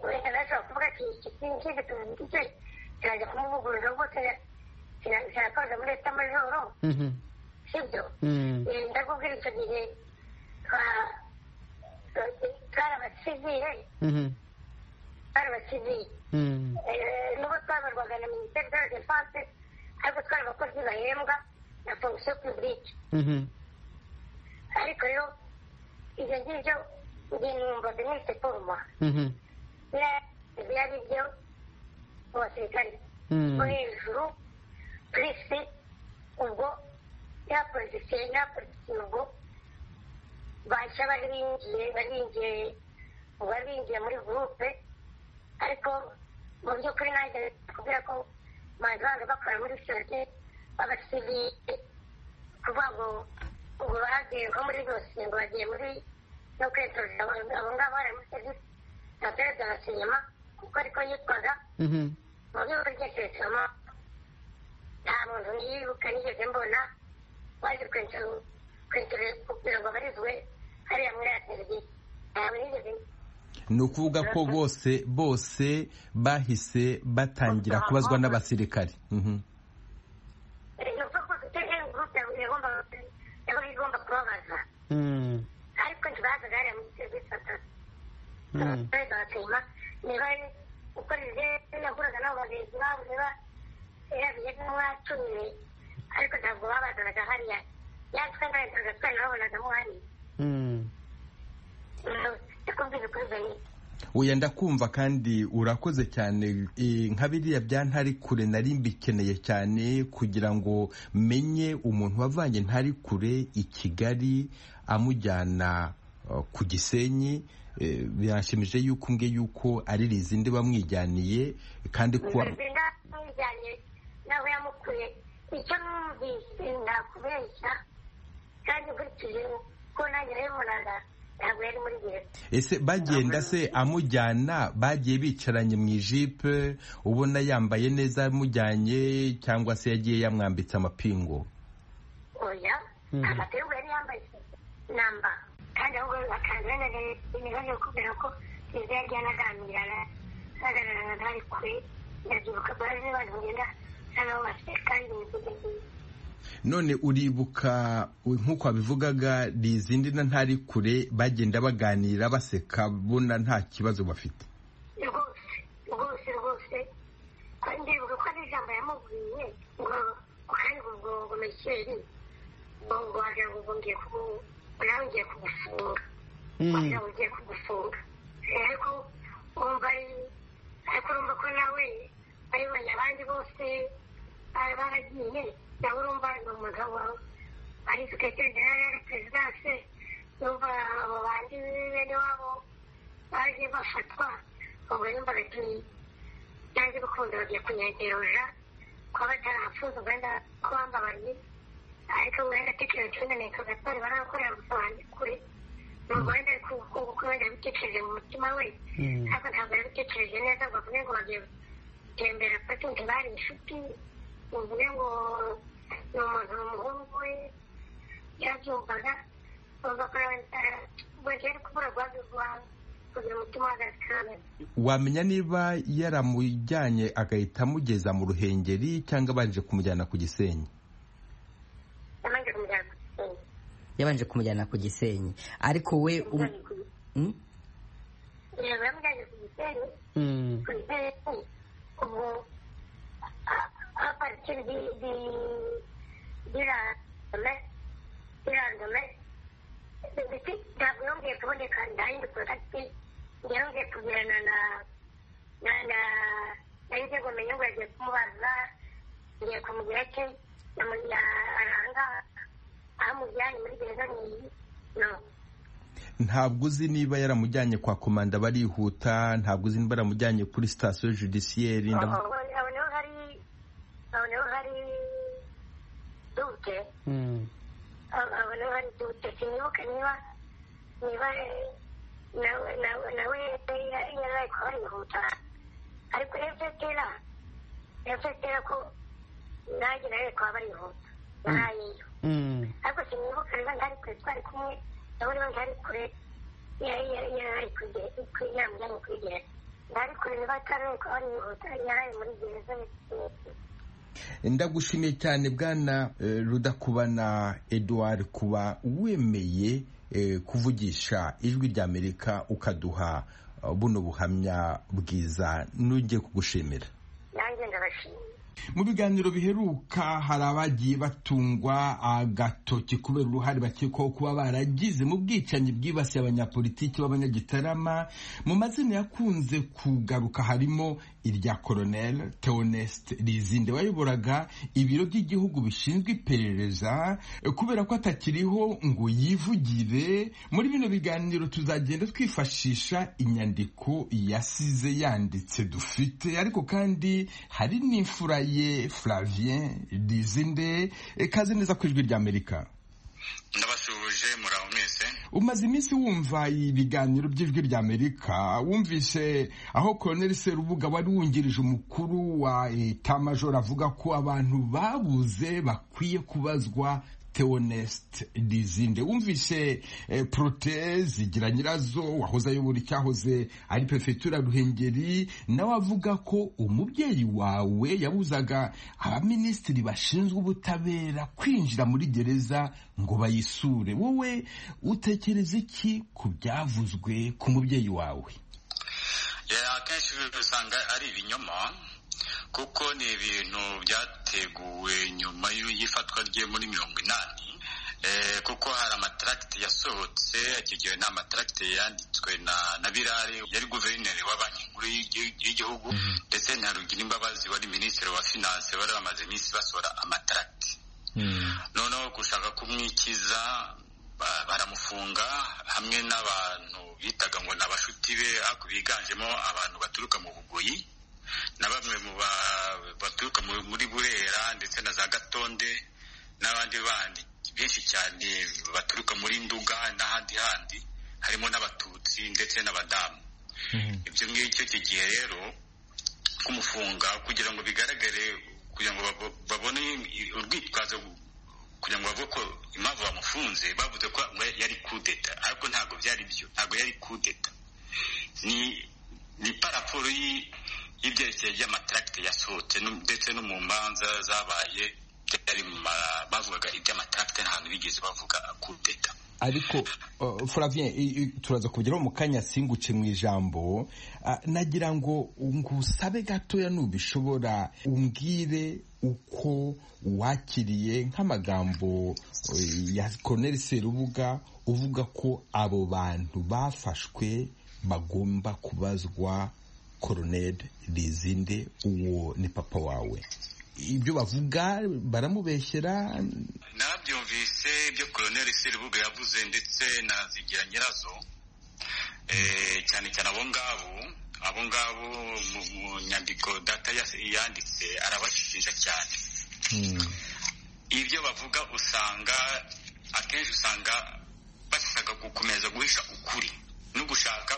wenda ntashobora kuvuga ati iki kintu tuzi cyo kirajya kumuvugurura rwose kirakoze muri etamajoro sibyo ndakubwira icyo gihe twari abasivire twari abasivire n'ubwo twabarwaga na minisiteri de la defense ariko twari abakozi bahembwa na fonction publique ariko rero ibyo ngibyo ngenda numva binise kuruma byari byo mu basirikari bo hejuru purisi ubwo yapolisiye yapolisiye ubwo bashya bari binjiye bari binjiye bari binjiye muri gurupe ariko mu by'ukuri nanjye kubwira ko manzi banga bakora muri sosiyete b'abasivile kuvuga ngo ubu bagiye nko muri byose ngo bagiye muri no kwitorera abo ngabo bari muri serivisi na perezida na sinema kuko ariko yitwaga mu rwego rw'icyesoma nta muntu nibuka nigeze mbona waje kwitorera kugira ngo abarizwe hariya muri ya serivisi ntawe nigeze ni ukuvuga ko bose bose bahise batangira kubazwa n'abasirikari ni ukuvuga ko tutiriye gurupe igomba kubabaza ariko ntibazaga hariya muri serivisi batatu perezida wa sima niba uko rije yahuraga n'abo bagenzi babo niba yarabiye nk'uwacumiye ariko ntabwo babazanaga hariya yatwe n'abayobozi twari babonagamo hariya ndakubwira ukuri bari oya ndakumva kandi urakoze cyane E, nka biriya bya ntari kure nari mbikeneye cyane kugira ngo menye umuntu wavanye ntari kure i kigali amujyana eh, ku gisenyi Eh, birashimije yuko umbwe yuko ari rizindi bamwijyaniye kandi kuba nda mwijyanye nawe yamukuye icyo numvise ndakubeshya kandi ukurikije ko nanjye nabibonaga ntabwo yari muri gereza ese bagenda se amujyana bagiye bicaranye mu ijipe ubona yambaye neza amujyanye cyangwa se yagiye yamwambitse amapingu oya amapingu yari yambaye namba kandi ahubwo bakazana imibazo yo kubera ko gereza yari yanaganirana baganiraga bari kure ndabyibuka baraje abantu bagenda bisa nkaho bafite kandi imivugo nziza none uribuka nk'uko wabivugaga rizindi na ntari kure bagenda baganira baseka bona nta kibazo bafite rwose rwose rwose kandi ndibuka ko ari ijambo yamubwiye ngo kandi ubwo ngo mekeri ngo ngo wagira ngo ngo ngiye kubu nawe ngiye kugufunga wagira ngo ngiye kugufunga ariko wumva ari ariko urumva ko nawe bayibonye abandi bose bari baragiye nawe urumva ni umugabo ari seketere generale ari perezidanse yumva abo bandi bene wabo baje bafatwa ubwo yumvaga ati nanjye bikunze bagiye kunyegeroja kuba batarapfuza ubwenda ko bambabariye ariko wenda atekereje wenda ni kagatari barakorera gusa banjye kure nubwo wenda ari kuko wenda yabitekereje mu mutima we ariko ntabwo yabitekereje neza ngo avuge ngo bagiye gutembera patunti bari inshuti uvuge ngo ni umuntu umuhungu we yarabyumvaga wumva ko wenda ari kubura guhagurwa kugira umutima uhagaze kandi wamenya niba yaramujyanye agahita amugeza mu ruhengeri cyangwa abanje kumujyana ku gisenyi yabanje kumujyana ku gisenyi yabanje kumujyana ku gisenyi ariko we u- Hmm? yego yamujyanye ku gisenyi Hmm. ku gisenyi ubwo a partir di di di randome di randome ndetse ntabwo yongeye kuboneka ndahindukira ati yongeye kugirana na na na na inzego menye ngo yagiye kumubaza ngiye kumubwira ati namujya aranga aho amujyanye muri gereza n'iyi no ntabwo uzi niba yaramujyanye kwa komanda barihuta ntabwo uzi niba yaramujyanye kuri sitasiyo judisiyeri ndavu- aho aho niho hari aho niho hari dute abantu bari dutetse nibuka niba niba nawe nawe nawe yaraye kuba yihuta ariko efetera efetera ko nanjye nawe kuba barihuta narayeyo ariko sinibuka niba ntari kure twari kumwe ndabona niba ntari kure yaraye ku inama ijyanye kuri gereza ntari kureba batari uko ari yihuta yaraye muri gereza ndagushimiye cyane bwana eh, rudakubana eduard kuba wemeye eh, kuvugisha ijwi rya amerika ukaduha eh, buno buhamya bwiza nugiye kugushimira nanjye ndabashimiye mu biganiro biheruka hari abagiye batungwa agatoki kubera uruhare bakekwaho kuba baragize mu bwicanyi bwibasiye abanyapolitiki b'abanyagitarama mu mazina yakunze kugaruka harimo irya colonel teoneste rizinde wayoboraga ibiro by'igihugu bishinzwe iperereza kubera ko atakiriho ngo yivugire muri bino biganiro tuzagenda twifashisha inyandiko yasize yanditse dufite ariko kandi hari n'imfura ye flavien dizinde ikaze neza ku ijwi ry'amerika ndabasuhuje muraho mwese umaze iminsi wumva ibiganiro by'ijwi ry'amerika wumvise aho colonel serubuga wari wungirije umukuru wa eta major avuga ko abantu babuze bakwiye kubazwa teonest dizinde wumvise eh, prote zigira nyirazo wahoze ayobora icyahoze ari perefegitura ruhengeri nawe avuga ko umubyeyi wawe yabuzaga abaminisitiri bashinzwe ubutabera kwinjira muri gereza ngo bayisure wowe utekereza iki ku byavuzwe ku mubyeyi wawe akenshi usanga ari ibinyoma kuko ni ibintu byateguwe nyuma y'ifatwa rye muri mirongo inani kuko hari amataragite yasohotse akigiwe ni amataragite yanditswe na birare yari guverineri wa banki nkuru y'igihugu ndetse na rugirimbabazi wari minisitiri wa finanse bari bamaze iminsi basohora amataragite noneho gushaka kumwikiza baramufunga hamwe n'abantu bitaga ngo ni abashuti be ariko biganjemo abantu baturuka mu bugoyi na bamwe mu baturuka muri burera ndetse na za gatonde n'abandi bandi benshi cyane baturuka muri nduga n'ahandi handi harimo n'abatutsi ndetse n'abadamu ibyo ngibyo kigiye rero kumufunga kugira ngo bigaragare kugira ngo babone urwitwazo kugira ngo bavuge ko impamvu bamufunze bavuze ko yari kudeta ariko ntabwo byari byo ntabwo yari kudeta ni ni paraforo y'ibyerekeye by'amataragite yasohotse ndetse no mu manza zabaye byari bavugaga iby'amataragite nta hantu bigeze bavuga kudeta ariko Flavien turaza kugeraho mu kanya singuce mu ijambo nagira ngo ngusabe gatoya nubishobora umbwire uko wakiriye nk'amagambo ya Colonel Serubuga uvuga ko abo bantu bafashwe bagomba kubazwa Colonel Rizinde uwo ni papa wawe ibyo bavuga baramubeshyera nabyumvise ibyo koroneri serubuga yavuze ndetse na zigira nyirazo cyane cyane abo ngabo abo ngabo mu nyandiko data yanditse arabashinja cyane ibyo bavuga usanga akenshi usanga bashaka gukomeza guhisha ukuri no gushaka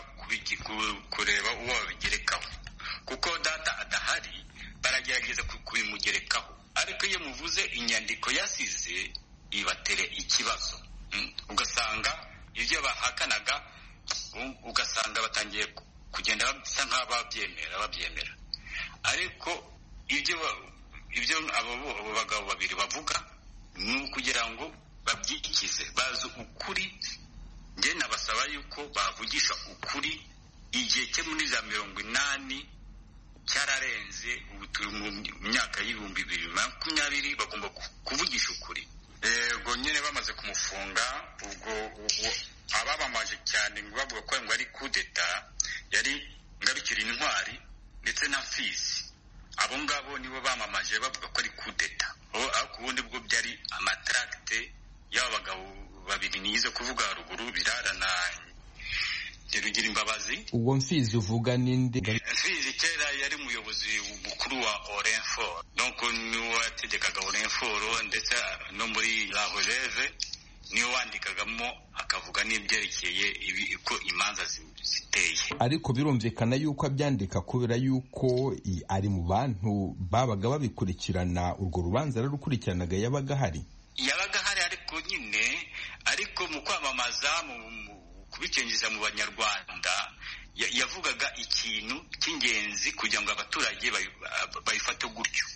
kureba uwo babigerekaho kuko data adahari baragerageza kubimugerekaho ariko iyo muvuze inyandiko yasize ibatere ikibazo ugasanga ibyo bahakanaga ugasanga batangiye kugenda basa nk'aho babyemera babyemera ariko ibyo ibyo abo bagabo babiri bavuga ni ukugira ngo babyikize bazi ukuri njye nabasaba yuko bavugisha ukuri igihe cye muri za mirongo inani cyararenze ubu turi mu myaka y'ibihumbi bibiri makumyabiri bagomba kuvugisha ukuri yego nyine bamaze kumufunga ubwo ababamaje cyane bavuga ko ngo ari kudeta yari ngarukira intwari ndetse na fizi abo ngabo nibo bamamaje bavuga ko ari kudeta ariko ubundi bwo byari amataragite y'aba bagabo babiri nize kuvuga haruguru birara na rugira imbabazi uwo mfizi uvuga n'indi mfizi kera yari umuyobozi mukuru wa orenforo donc niwo yategekaga orenforo ndetse no muri la releve niyo wandikagamo akavuga n'ibyerekeye uko imanza ziteye ariko birumvikana yuko abyandika kubera yuko ari mu bantu babaga babikurikirana urwo rubanza rurakurikiranaga yabaga ahari yabaga ahari ariko nyine ariko mu kwamamaza kubicengeje mu banyarwanda yavugaga ikintu cy'ingenzi kugira ngo abaturage bayifate gutyo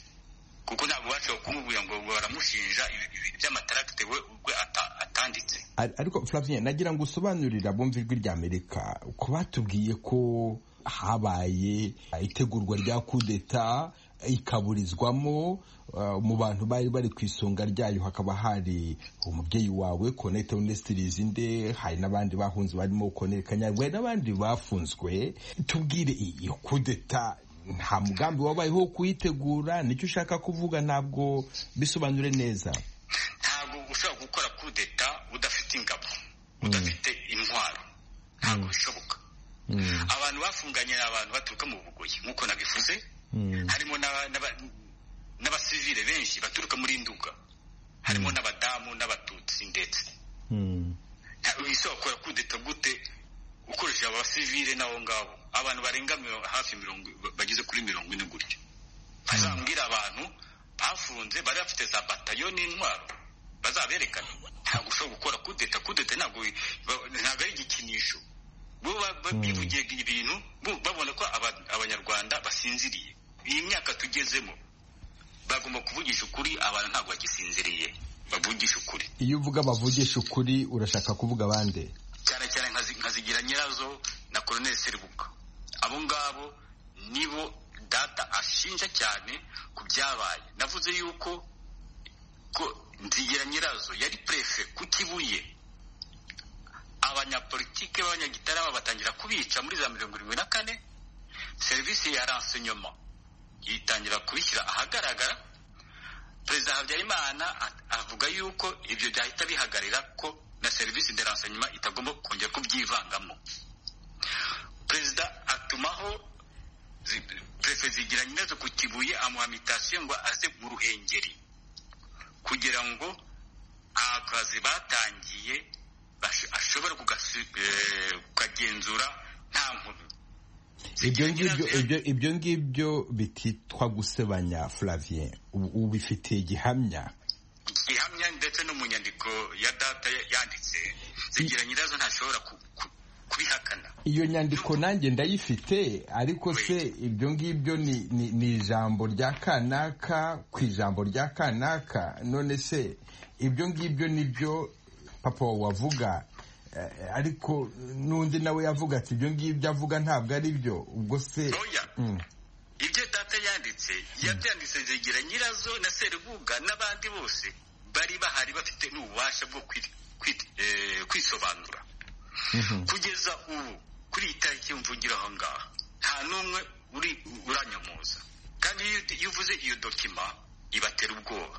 kuko ntabwo bashobora kumubwira ngo baramushinja ibintu by'amataragite we ubwe atanditse ariko flavien nagira ngo usobanurira abumva ijwi rya amerika ko batubwiye ko habaye itegurwa rya kudeta ikaburizwamo mu bantu bari bari ku isonga ryayo hakaba hari umubyeyi wawe konete onesitirizi inde hari n'abandi bahunze barimo konete kanyarwe n'abandi bafunzwe tubwire iyo kudeta nta mugambi wabayeho wo kuyitegura nicyo ushaka kuvuga ntabwo bisobanure neza ntabwo ushobora gukora kudeta udafite ingabo udafite intwaro ntabwo bishoboka abantu bafunganye ni abantu baturuka mu bugoyi nk'uko nabivuze harimo n'abasivire benshi baturuka muri nduga harimo n'abadamu n'abatutsi ndetse wisokora kudeta gute ukoresheje abasivire n'abo ngabo abantu barenga hafi mirongo bageze kuri mirongo ine gutyo bazambwira abantu bafunze bari bafite za batayo n'intwaro bazaberekana ntabwo ushobora gukora kudeta kudeta ntabwo ari igikinisho bo bivugiye ibintu babona ko abanyarwanda basinziriye iyi myaka tugezemo bagomba kuvugisha ukuri abantu ntabwo bagisinziriye bavugisha ukuri iyo uvuga bavugisha ukuri urashaka kuvuga abandi cyane cyane nkazigira nyirazo na koroneli seribuka abo ngabo nibo data ashinja cyane ku byabaye navuze yuko ko nzigira nyirazo yari perefe ku kibuye abanyapolitike b'abanyagitarama batangira kubica muri za mirongo irindwi na kane serivisi ya ransenyoma yitangira kubishyira ahagaragara perezida habyarimana avuga yuko ibyo byahita bihagarira ko na serivisi de ransenyoma itagomba kongera kubyivangamo perezida atumaho perefe zigira nyirazo ku kibuye amuha mitasiyo ngo aze mu ruhengeri kugira ngo akazi batangiye ashobora kukagenzura nta nkomyi ibyo ngibyo bititwa gusebanya flavien ubifitiye igihamya igihamya ndetse no mu nyandiko ya data yanditse zigira nyirazo ntashobora kubihakana iyo nyandiko nanjye ndayifite ariko se ibyo ngibyo ni ijambo rya kanaka ku ijambo rya kanaka none se ibyo ngibyo nibyo papa wawe wavuga ariko n'undi nawe yavuga ati ibyo ngibyo avuga ntabwo ari byo ubwo se ibyo data yanditse yabyanditse zigira nyirazo na serubuga n'abandi bose bari bahari bafite n'ububasha bwo kwisobanura kugeza ubu kuri iyi tariki y'umvugiro aho ngaho nta n'umwe uranyamuza kandi iyo uvuze iyo dokima ibatera ubwoba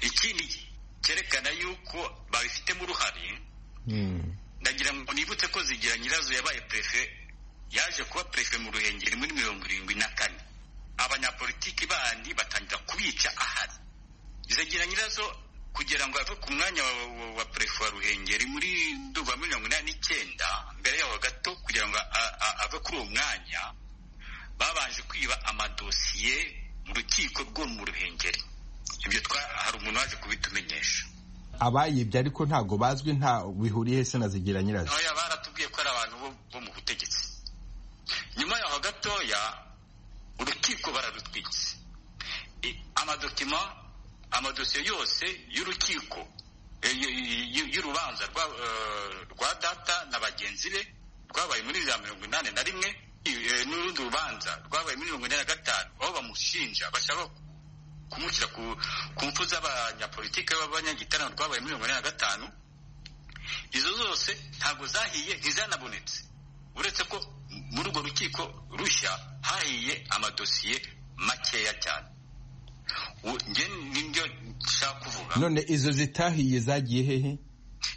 ikindi cyerekana yuko babifitemo uruhare ndagira ngo nibutse ko zigira nyirazo yabaye perefe yaje kuba perefe mu ruhengeri muri mirongo irindwi na kane abanyapolitiki bandi batangira kubica ahari zigira nyirazo kugira ngo ave ku mwanya wa perefe wa ruhengeri muri nduba mirongo inani n'icyenda mbere yaho gato kugira ngo ave kuri uwo mwanya babanje kwiba amadosiye mu rukiko rwo mu ruhengeri ibyo hari umuntu waje kubitumenyesha abayibye ariko ntabwo bazwi nta bihuriye se na zigira nyirazo ntoya baratubwiye ko ari abantu bo mu butegetsi nyuma yaho gatoya urukiko bararutwitse amadokima amadosiye yose y'urukiko y'urubanza rwa data na bagenzi be rwabaye muri za mirongo inani na rimwe n'urundi rubanza rwabaye muri mirongo ine na gatanu aho bamushinja bashaka kumushyira ku mfu z'abanyapolitike b'abanyagitaramo rwabaye mirongo ine na gatanu izo zose ntabwo zahiye ntizanabonetse uretse ko muri urwo rukiko rushya hahiye amadosiye makeya cyane nibyo nshaka kuvuga none izo zitahiye zagiye hehe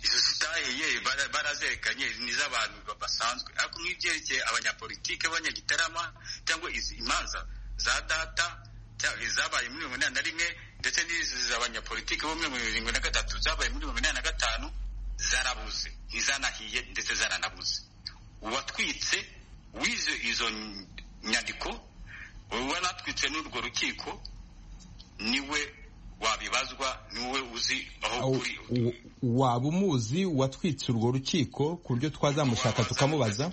izo zitahiye barazerekanye ni iz'abantu basanzwe ariko nk'ibyerekeye abanyapolitike b'abanyagitarama cyangwa izi imanza za data zabaye muri mirongo inani na rimwe ndetse n'izi z'abanyapolitiki bo muri mirongo irindwi na gatatu zabaye muri mirongo inani na gatanu zarabuze ntizanahiye ndetse zaranabuze uwatwitse wize izo nyandiko wanatwitse n'urwo rukiko niwe wabibazwa ni wowe uzi aho Aho- kuri u- waba umuzi watwitse urwo rukiko ku buryo twazamushaka tukamubaza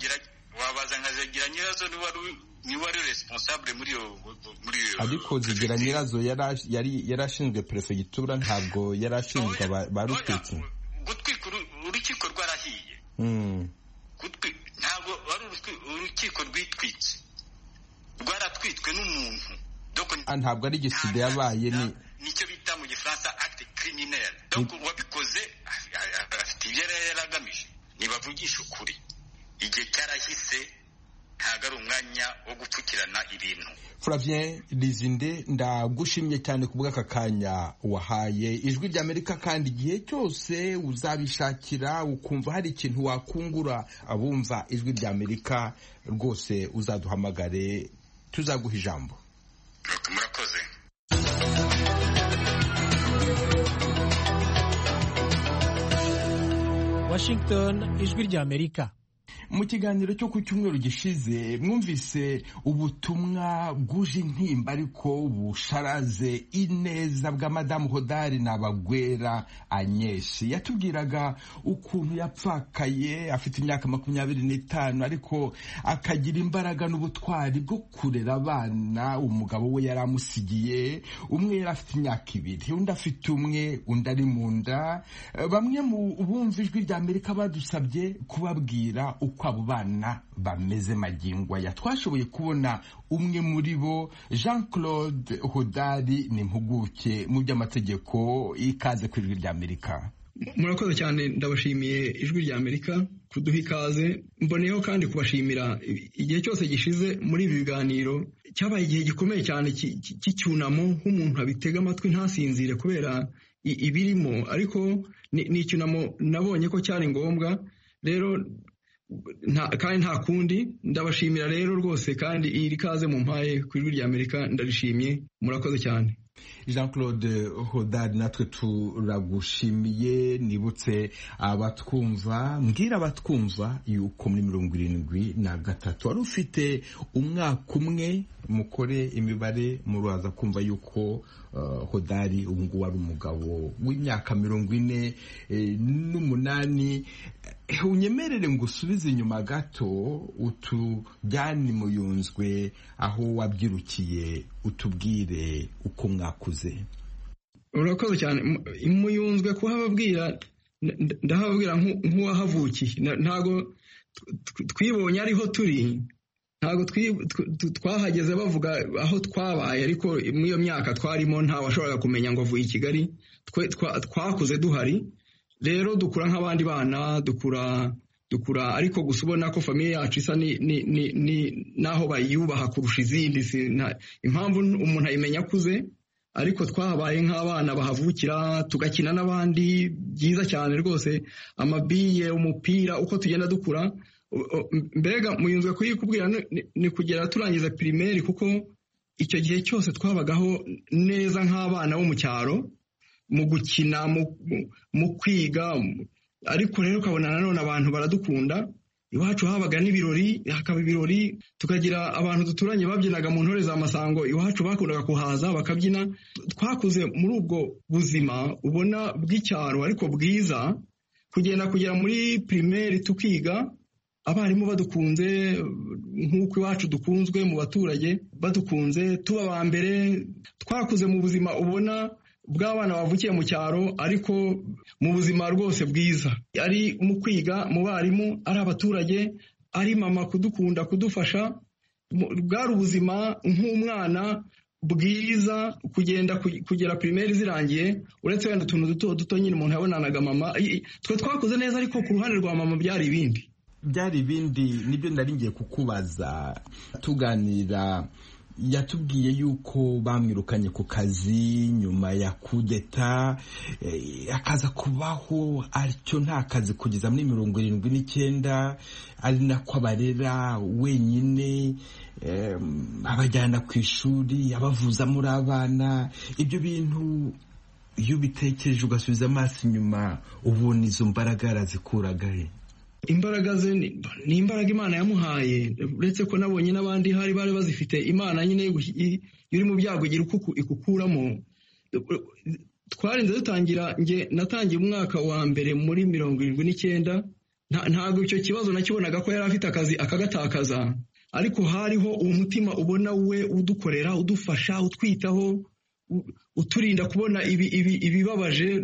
wabaza nkazagira nyirazo niwe wari uri- niwe wari responsable muri iyo muri iyo ariko zigira nyirazo yari- yari yari ashinzwe perefegitura ntabwo yari ashinzwe aba- ba rutwitsi gutwika uru- urukiko rwarahiye Mm. gutwi ntabwo wari urukwi- urukiko rwitwitse rwaratwitwe n'umuntu Ah, ntabwo ari jenoside yabaye ni nicyo bita mu gifaransa acte criminel donc uwabikoze a- a- afite ibyo yari yaragamije nibavugisha ukuri igihe cyarahise ntabwo ari umwanya wo gupfukirana ibintu Flavien Lizinde ndagushimye cyane ku bw'aka kanya wahaye ijwi ry'Amerika kandi igihe cyose uzabishakira ukumva hari ikintu wakungura abumva ijwi ry'Amerika rwose uzaduhamagare tuzaguha ijambo murakoze Washington ijwi ry'Amerika mu kiganiro cyo ku cyumweru gishize mwumvise ubutumwa bwuje intimba ariko busharaze ineza bwa madamu hodari na bagwera anyesi yatubwiraga ukuntu yapfakaye afite imyaka makumyabiri n'itanu ariko akagira imbaraga n'ubutwari bwo kurera abana umugabo we yari amusigiye umwe yari afite imyaka ibiri undi afite umwe undi ari mu nda Eh, bamwe mu bumva ijwi rya amerika badusabye kubabwira uko abo bana bameze magingo aya twashoboye kubona umwe muri bo jean claude hodari ni impuguke mu by'amategeko ikaze ku ijwi rya amerika murakoze cyane ndabashimiye ijwi rya amerika kuduha ikaze mboneyeho kandi kubashimira igihe cyose gishize muri ibi biganiro cyabaye igihe gikomeye cyane cy- cy- cy'icyunamo nk'umuntu abitega amatwi ntasinzire kubera i- ibirimo ariko ni ni icyunamo nabonye ko cyari ngombwa rero nta- kandi nta kundi ndabashimira rero rwose kandi iri kaze mu mpaye ku ijwi rya amerika ndarishimye murakoze cyane jean claude hodari natwe turagushimiye nibutse abatwumva mbwira abatwumva yuko muri mirongo irindwi na gatatu wari ufite umwaka umwe mukore imibare muraza kumva yuko eh, hodari ubu ngubu ari umugabo w'imyaka mirongo ine eh, n'umunani Eh, unyemerere ngo usubize inyuma gato utujyane mu yunzwe aho wabyirukiye utubwire uko mwakuze urakoze cyane M- muyunzwe kuhababwira n- n- ndahababwira nku- nk'uwahavukiye Na- ntabwo tw- twibonye ariho turi ntabwo twi- tw- tw- twahageze bavuga aho twabaye ariko muri iyo myaka twarimo nta washoboraga kumenya ngo avuye i kigali Twe- twa- twakuze duhari rero dukura nk'abandi bana dukura dukura ariko gusa ubona ko famiye yacu isa ni ni ni ni naho bayubaha kurusha izindi si- nta- impamvu umuntu ayimenya akuze ariko twabaye nk'abana bahavukira tugakina n'abandi byiza cyane rwose amabiye umupira uko tugenda dukura u- u- mbega muyunzwe kuyikubwira ni- ni- ni kugera turangiza pirimeri kuko icyo gihe cyose twabagaho neza nk'abana bo mu cyaro mu gukina mu- mu- mu kwiga mu- ariko rero ukabona nanone abantu baradukunda iwacu habaga n'ibirori hakaba ibirori tukagira abantu duturanye babyinaga mu ntore za masango iwacu bakundaga kuhaza bakabyina twakuze muri ubwo buzima ubona bw'icyaro ariko bwiza kugenda kugera muri pirimeri tukiga abarimu badukunze nk'uko iwacu dukunzwe mu baturage badukunze tuba aba mbere twakuze mu buzima ubona bw'abana bavukiye mu cyaro ariko mu buzima rwose bwiza ari mu kwiga mu barimu ari abaturage ari mama kudukunda kudufasha mu- bwari ubuzima nk'umwana bwiza kugenda ku- kugera pirimeri zirangiye uretse wenda utuntu duto duto nyine umuntu yabonanaga mama I- i- twe twakuze neza ariko ku ruhande rwa mama byari ibindi byari ibindi nibyo nari ngiye kukubaza tuganira yatubwiye yuko bamwirukanye ku kazi nyuma ya kudeta eh, akaza kubaho atyo nta kazi kugeza muri mirongo irindwi n'icyenda ari nako abarera wenyine eh, abajyana ku ishuri abavuza muri abana ibyo bintu iyo ubitekereje ugasubiza amaso inyuma ubona izo mbaraga yarazikuraga imbaraga ze ni ni imbaraga imana yamuhaye uretse ko nabonye n'abandi hari bari bazifite imana nyine yo guhi- iyo uri mu byago igira uko iku- ikukuramo twarinze dutangira nge natangiye umwaka wa mbere muri mirongo irindwi n'icyenda ntabwo icyo kibazo nakibonaga ko yari afite akazi akagatakaza ariko hariho umutima ubona we udukorera udufasha utwitaho uturinda kubona ibibabaje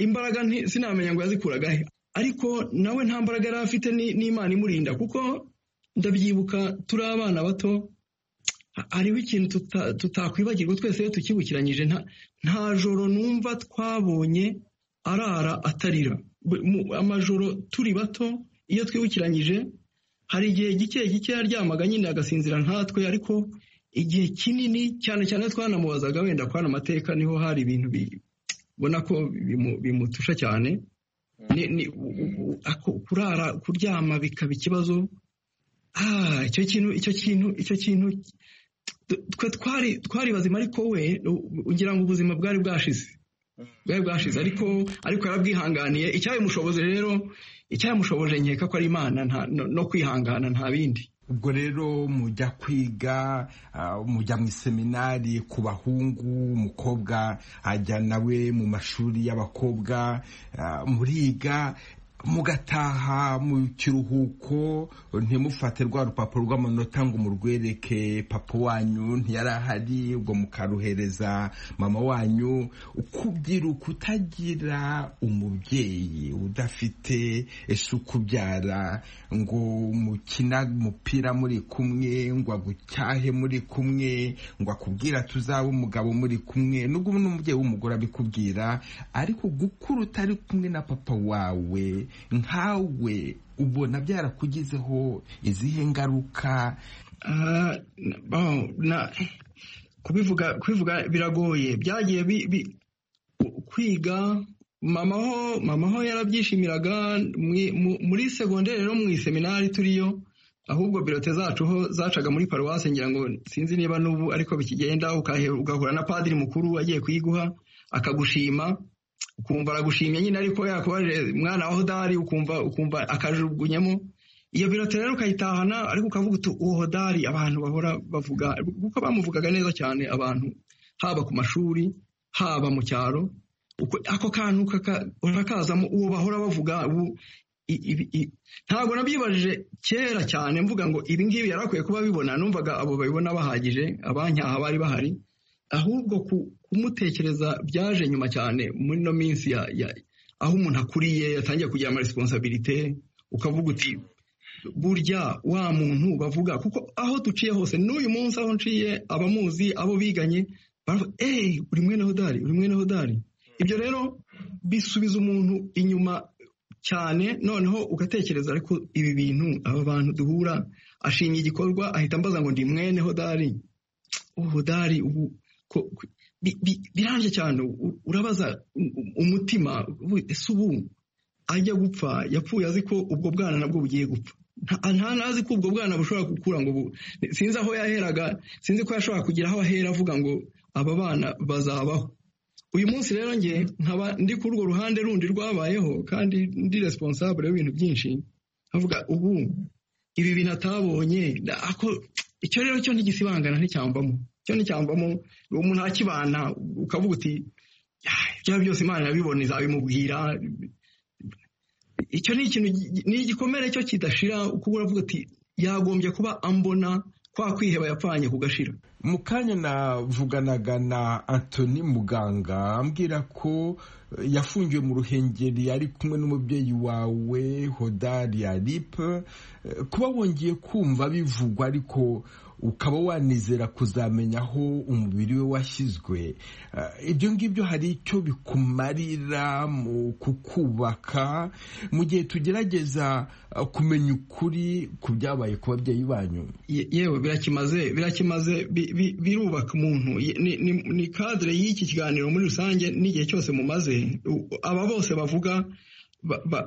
imbaraga sinamenya ngo yazikuraga he ariko nawe nta mbaraga yari afite n'imana imurinda kuko ndabyibuka turi abana bato hariho ikintu tutakwibagirwa twese iyo tukibukiranyije nta joro numva twabonye arara atarira amajoro turi bato iyo twibukiranyije hari igihe gike gike yaryamaga nyine agasinzira nkatwe ariko igihe kinini cyane cyane twanamubazaga wenda kwana amateka niho hari ibintu ubona ko bimutusha cyane kurara kuryama bikaba ikibazo icyo kintu icyo kintu icyo kintu twe twari twari bazima ariko we ugira ngo ubuzima bwari bwashize bwari bwashize ariko ariko yarabwihanganiye icyabimushoboje rero icyabimushoboje nkeka ko ari imana no kwihangana nta bindi ubwo rero mujya kwiga mujya mu iseminari ku bahungu umukobwa ajya nawe mu mashuri y'abakobwa muriga mugataha mu kiruhuko ntimufate rwa rupapuro rw'amanota ngo murwereke papa wanyu ntiyari ahari ubwo mukaruhereza mama wanyu ukubyiruka utagira umubyeyi udafite ese ukubyara ngo mukina umupira muri kumwe ngo agucyahe muri kumwe ngo akubwira tuzabe umugabo muri kumwe nubwo n'umubyeyi w'umugore abikubwira ariko gukura utari kumwe na papa wawe nkawe ubona byarakugizeho izihe ngaruka kubivuga kubivuga biragoye byagiye kwiga mamaho mamaho yarabyishimiraga muri segonderi no mu iseminari turiyo ahubwo birote zacu ho zacaga muri paruwasi ngira ngo sinzi niba n'ubu ariko bikigenda ugahura na padiri mukuru agiye kuyiguha akagushima ukumva aragushimye nyine ariko yakubaje mwana wa hodari ukumva ukumva akajugunyamo iyo birote rero ukayitahana ariko ukavuga uti uwo hodari abantu bahora bavuga kuko bamuvugaga neza cyane abantu haba ku mashuri haba mu cyaro ako kantu urakazamo uwo bahora bavuga ntabwo nabyibajije kera cyane mvuga ngo ibi ngibi yari akwiye kuba bibona numvaga abo babibona bahagije abanyaha bari bahari ahubwo kumutekereza byaje nyuma cyane muri ino minsi aho umuntu akuriye yatangiye kugira amaresiponsabirite ukavuga uti burya wa muntu bavuga kuko aho duciye hose n'uyu munsi aho nciye abamuzi abo biganye baravuga eee uri mwene hodari uri mwene hodari ibyo rero bisubiza umuntu inyuma cyane noneho ugatekereza ariko ibi bintu aba bantu duhura ashinga igikorwa ahita ambaza ngo ndi mwene hodari hodari ubu birambye cyane urabaza umutima ese ubu ajya gupfa yapfuye azi ko ubwo bwana nabwo bugiye gupfa nta nazi ko ubwo bwana bushobora gukura ngo sinzi aho yaheraga sinzi ko yashobora kugira aho ahera avuga ngo aba bana bazabaho uyu munsi rero njye nkaba ndi kuri urwo ruhande rundi rwabayeho kandi ndi responsable y'ibintu byinshi nkavuga ubu ibi bintu atabonye icyo rero cyo ntigisibangana nticyambamo cyo nticyambamo umuntu akibana ukavuga uti ibyo byose imana irabibona izabimubwira icyo ni ikintu ni igikomere cyo kidashira kuko uravuga uti yagombye kuba ambona kwa kwiheba yapfanye kugashira mu kanya navuganaga na antoni muganga ambwira ko yafungiwe mu ruhengeri ari kumwe n'umubyeyi wawe hodari aripe kuba wongeye kumva bivugwa ariko ukaba wanizera kuzamenya aho umubiri we washyizwe ibyo ngibyo hari icyo bikumarira mu kukubaka mu gihe tugerageza kumenya ukuri ku byabaye ku babyeyi banyu yewe birakimaze birakimaze birubaka umuntu ni kadire y'iki kiganiro muri rusange n'igihe cyose mumaze aba bose bavuga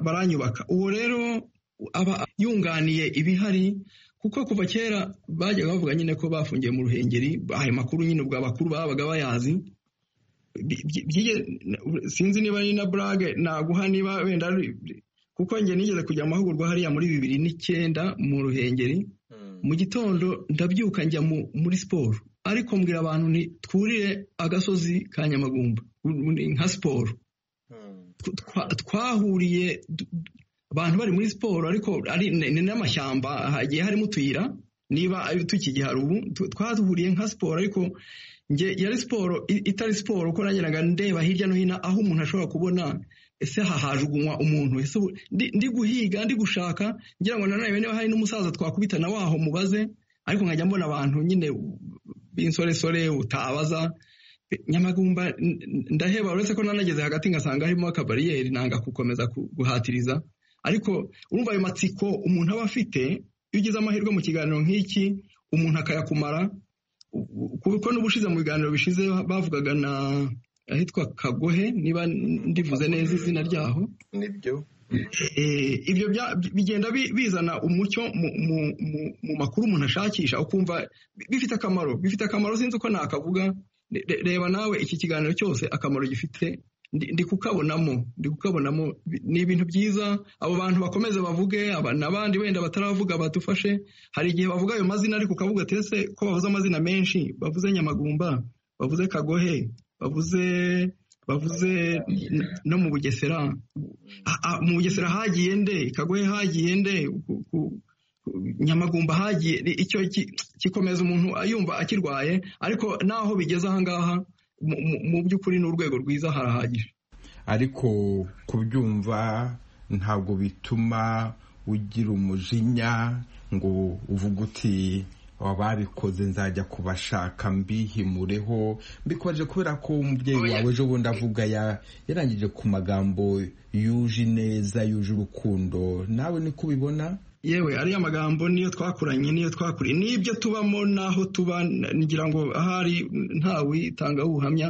baranyubaka uwo rero aba yunganiye ibihari kuko kuva kera bajyaga bavuga nyine ko bafungiye mu ruhengeri ayo makuru nyine ubwo abakuru babaga bayazi sinzi niba ari na burage naguha niba wenda kuko njye nigeze kujya amahugurwa hariya muri bibiri n'icyenda mu ruhengeri mu gitondo ndabyuka njya muri siporo ariko mbwira abantu twurire agasozi ka nyamagumba nka siporo twahuriye abantu bari muri siporo ariko ni n'amashyamba hagiye harimo utuyira niba tukigihari ubu twahuriye nka siporo ariko nge yari siporo itari siporo uko nageraga ndeba hirya no hino aho umuntu ashobora kubona ese hahajugunywa umuntu ese ndi guhiga ndi gushaka ngira ngo nanone niba hari n'umusaza twakubitana waho mubaze ariko nkajya mbona abantu nyine b'insoresore utabaza nyamagumba ndaheba uretse ko nanageze hagati ngasanga harimo akabariyeri nanga gukomeza guhatiriza ariko urumva ayo matsiko umuntu aba afite iyo ugize amahirwe mu kiganiro nk'iki umuntu akayakumara kuko n'ubushize mu biganiro bishize bavugaga na ahitwa kagohe niba ndivuze neza izina ryaho nibyo ibyo bigenda bizana umucyo mu makuru umuntu ashakisha ukumva bifite akamaro bifite akamaro sinzi uko nakavuga reba nawe iki kiganiro cyose akamaro gifite ndi kukabonamo ndi kukabonamo ni ibintu byiza abo bantu bakomeze bavuge n'abandi wenda bataravuga badufashe hari igihe bavuga ayo mazina ariko ukavuga ati ese ko bavuze amazina menshi bavuze nyamagumba bavuze kagohe bavuze bavuze no mu bugesera mu bugesera hagiye nde kagohe hagiye nde nyamagumba hagiye icyo gikomeza umuntu yumva akirwaye ariko naho bigeze ahangaha mu by'ukuri ni urwego rwiza harahagije ariko kubyumva ntabwo bituma ugira umujinya ngo uvuge uti wababikoze nzajya kubashaka mbihimureho mbikoje kubera ko umubyeyi wawe ejo bundi avuga yarangije ku magambo yuje ineza yuje urukundo nawe niko ubibona yewe ariya magambo niyo twakuranye niyo twakuriye n'ibyo tubamo n'aho tuba ngira ngo ahari ntawe itanga ubuhamya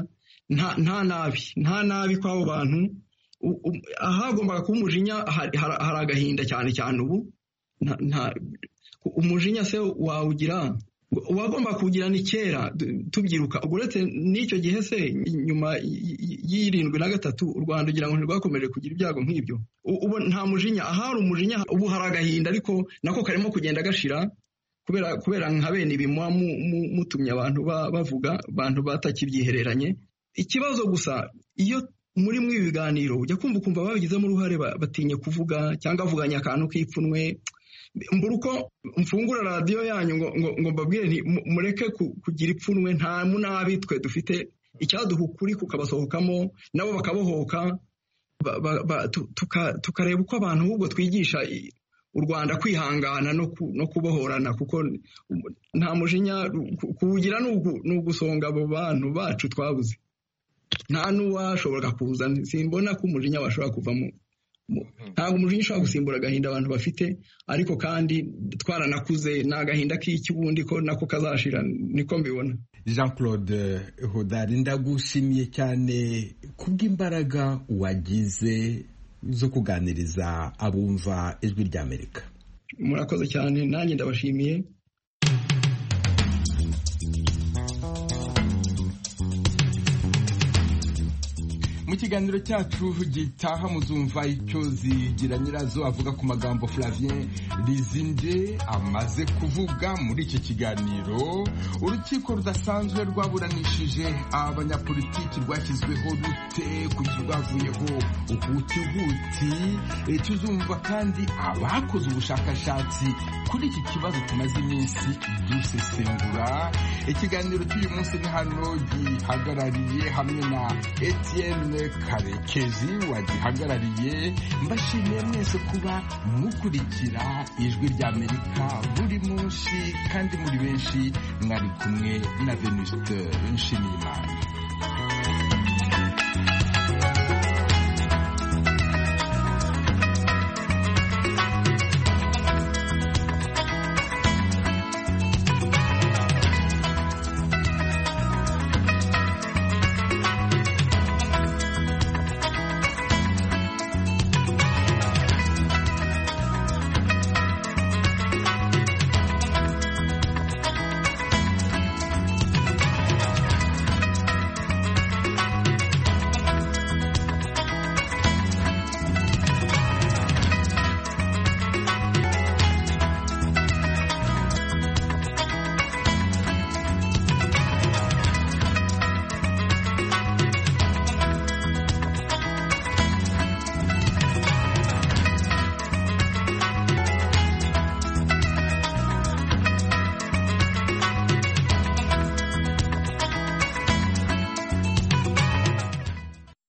nta nabi nta nabi kw'abo bantu ahagombaga kuba umujinya hari agahinda cyane cyane ubu umujinya se wawugira uwagomba kuwugira ni kera tubyiruka ubwo uretse n'icyo gihe se nyuma y'irindwi na gatatu u rwanda ugira ngo ntirwakomeje kugira ibyago nk'ibyo ubu nta mujinya ahari umujinya ubu hari agahinda ariko nako karimo kugenda gashira kubera nka bene ibi muba mutumye abantu bavuga abantu batakibyihereranye ikibazo gusa iyo muri ibi biganiro ujya kumva ukumva babigizemo uruhare batinye kuvuga cyangwa avuganya akantu k'ipfunwe mbura uko mfungura radiyo yanyu ngo mbabwire nti mureke kugira ipfunwe nta munabi twe dufite icyaduha ukuri kukabasohokamo nabo bakabohoka tukareba uko abantu ahubwo twigisha u rwanda kwihangana no kubohorana kuko nta mujinya kuwugira ni ugusonga abo bantu bacu twabuze nta n'uwashobora kuza simbona ko umujinya washobora kuvamo ntabwo umujinya ushobora gusimbura agahinda abantu bafite ariko kandi twaranakuze ni agahinda k'ikibundi ko nako kazashira niko mbibona jean claude hodari ndagushimiye cyane kubw'imbaraga wagize zo kuganiriza abumva ijwi ry'amerika murakoze cyane nanjye ndabashimiye mu kiganiro cyacu gitaha muzumva icyo zigira nyirazo avuga ku magambo Flavien Lizinde amaze kuvuga muri icyo kiganiro urukiko rudasanzwe rwaburanishije abanyapolitiki rwashyizweho rute kukibavuyeho ubutihuti tuzumva kandi abakoze ubushakashatsi kuri iki kibazo tumaze iminsi dusesengura ikiganiro cy'uyu munsi ni hano gihagarariye hamwe na Etienne karekezi wagihagarariye mbashimiye mwese kuba mukurikira ijwi ry'amerika buri munsi kandi muri benshi mwari kumwe na venusite nshimiyimana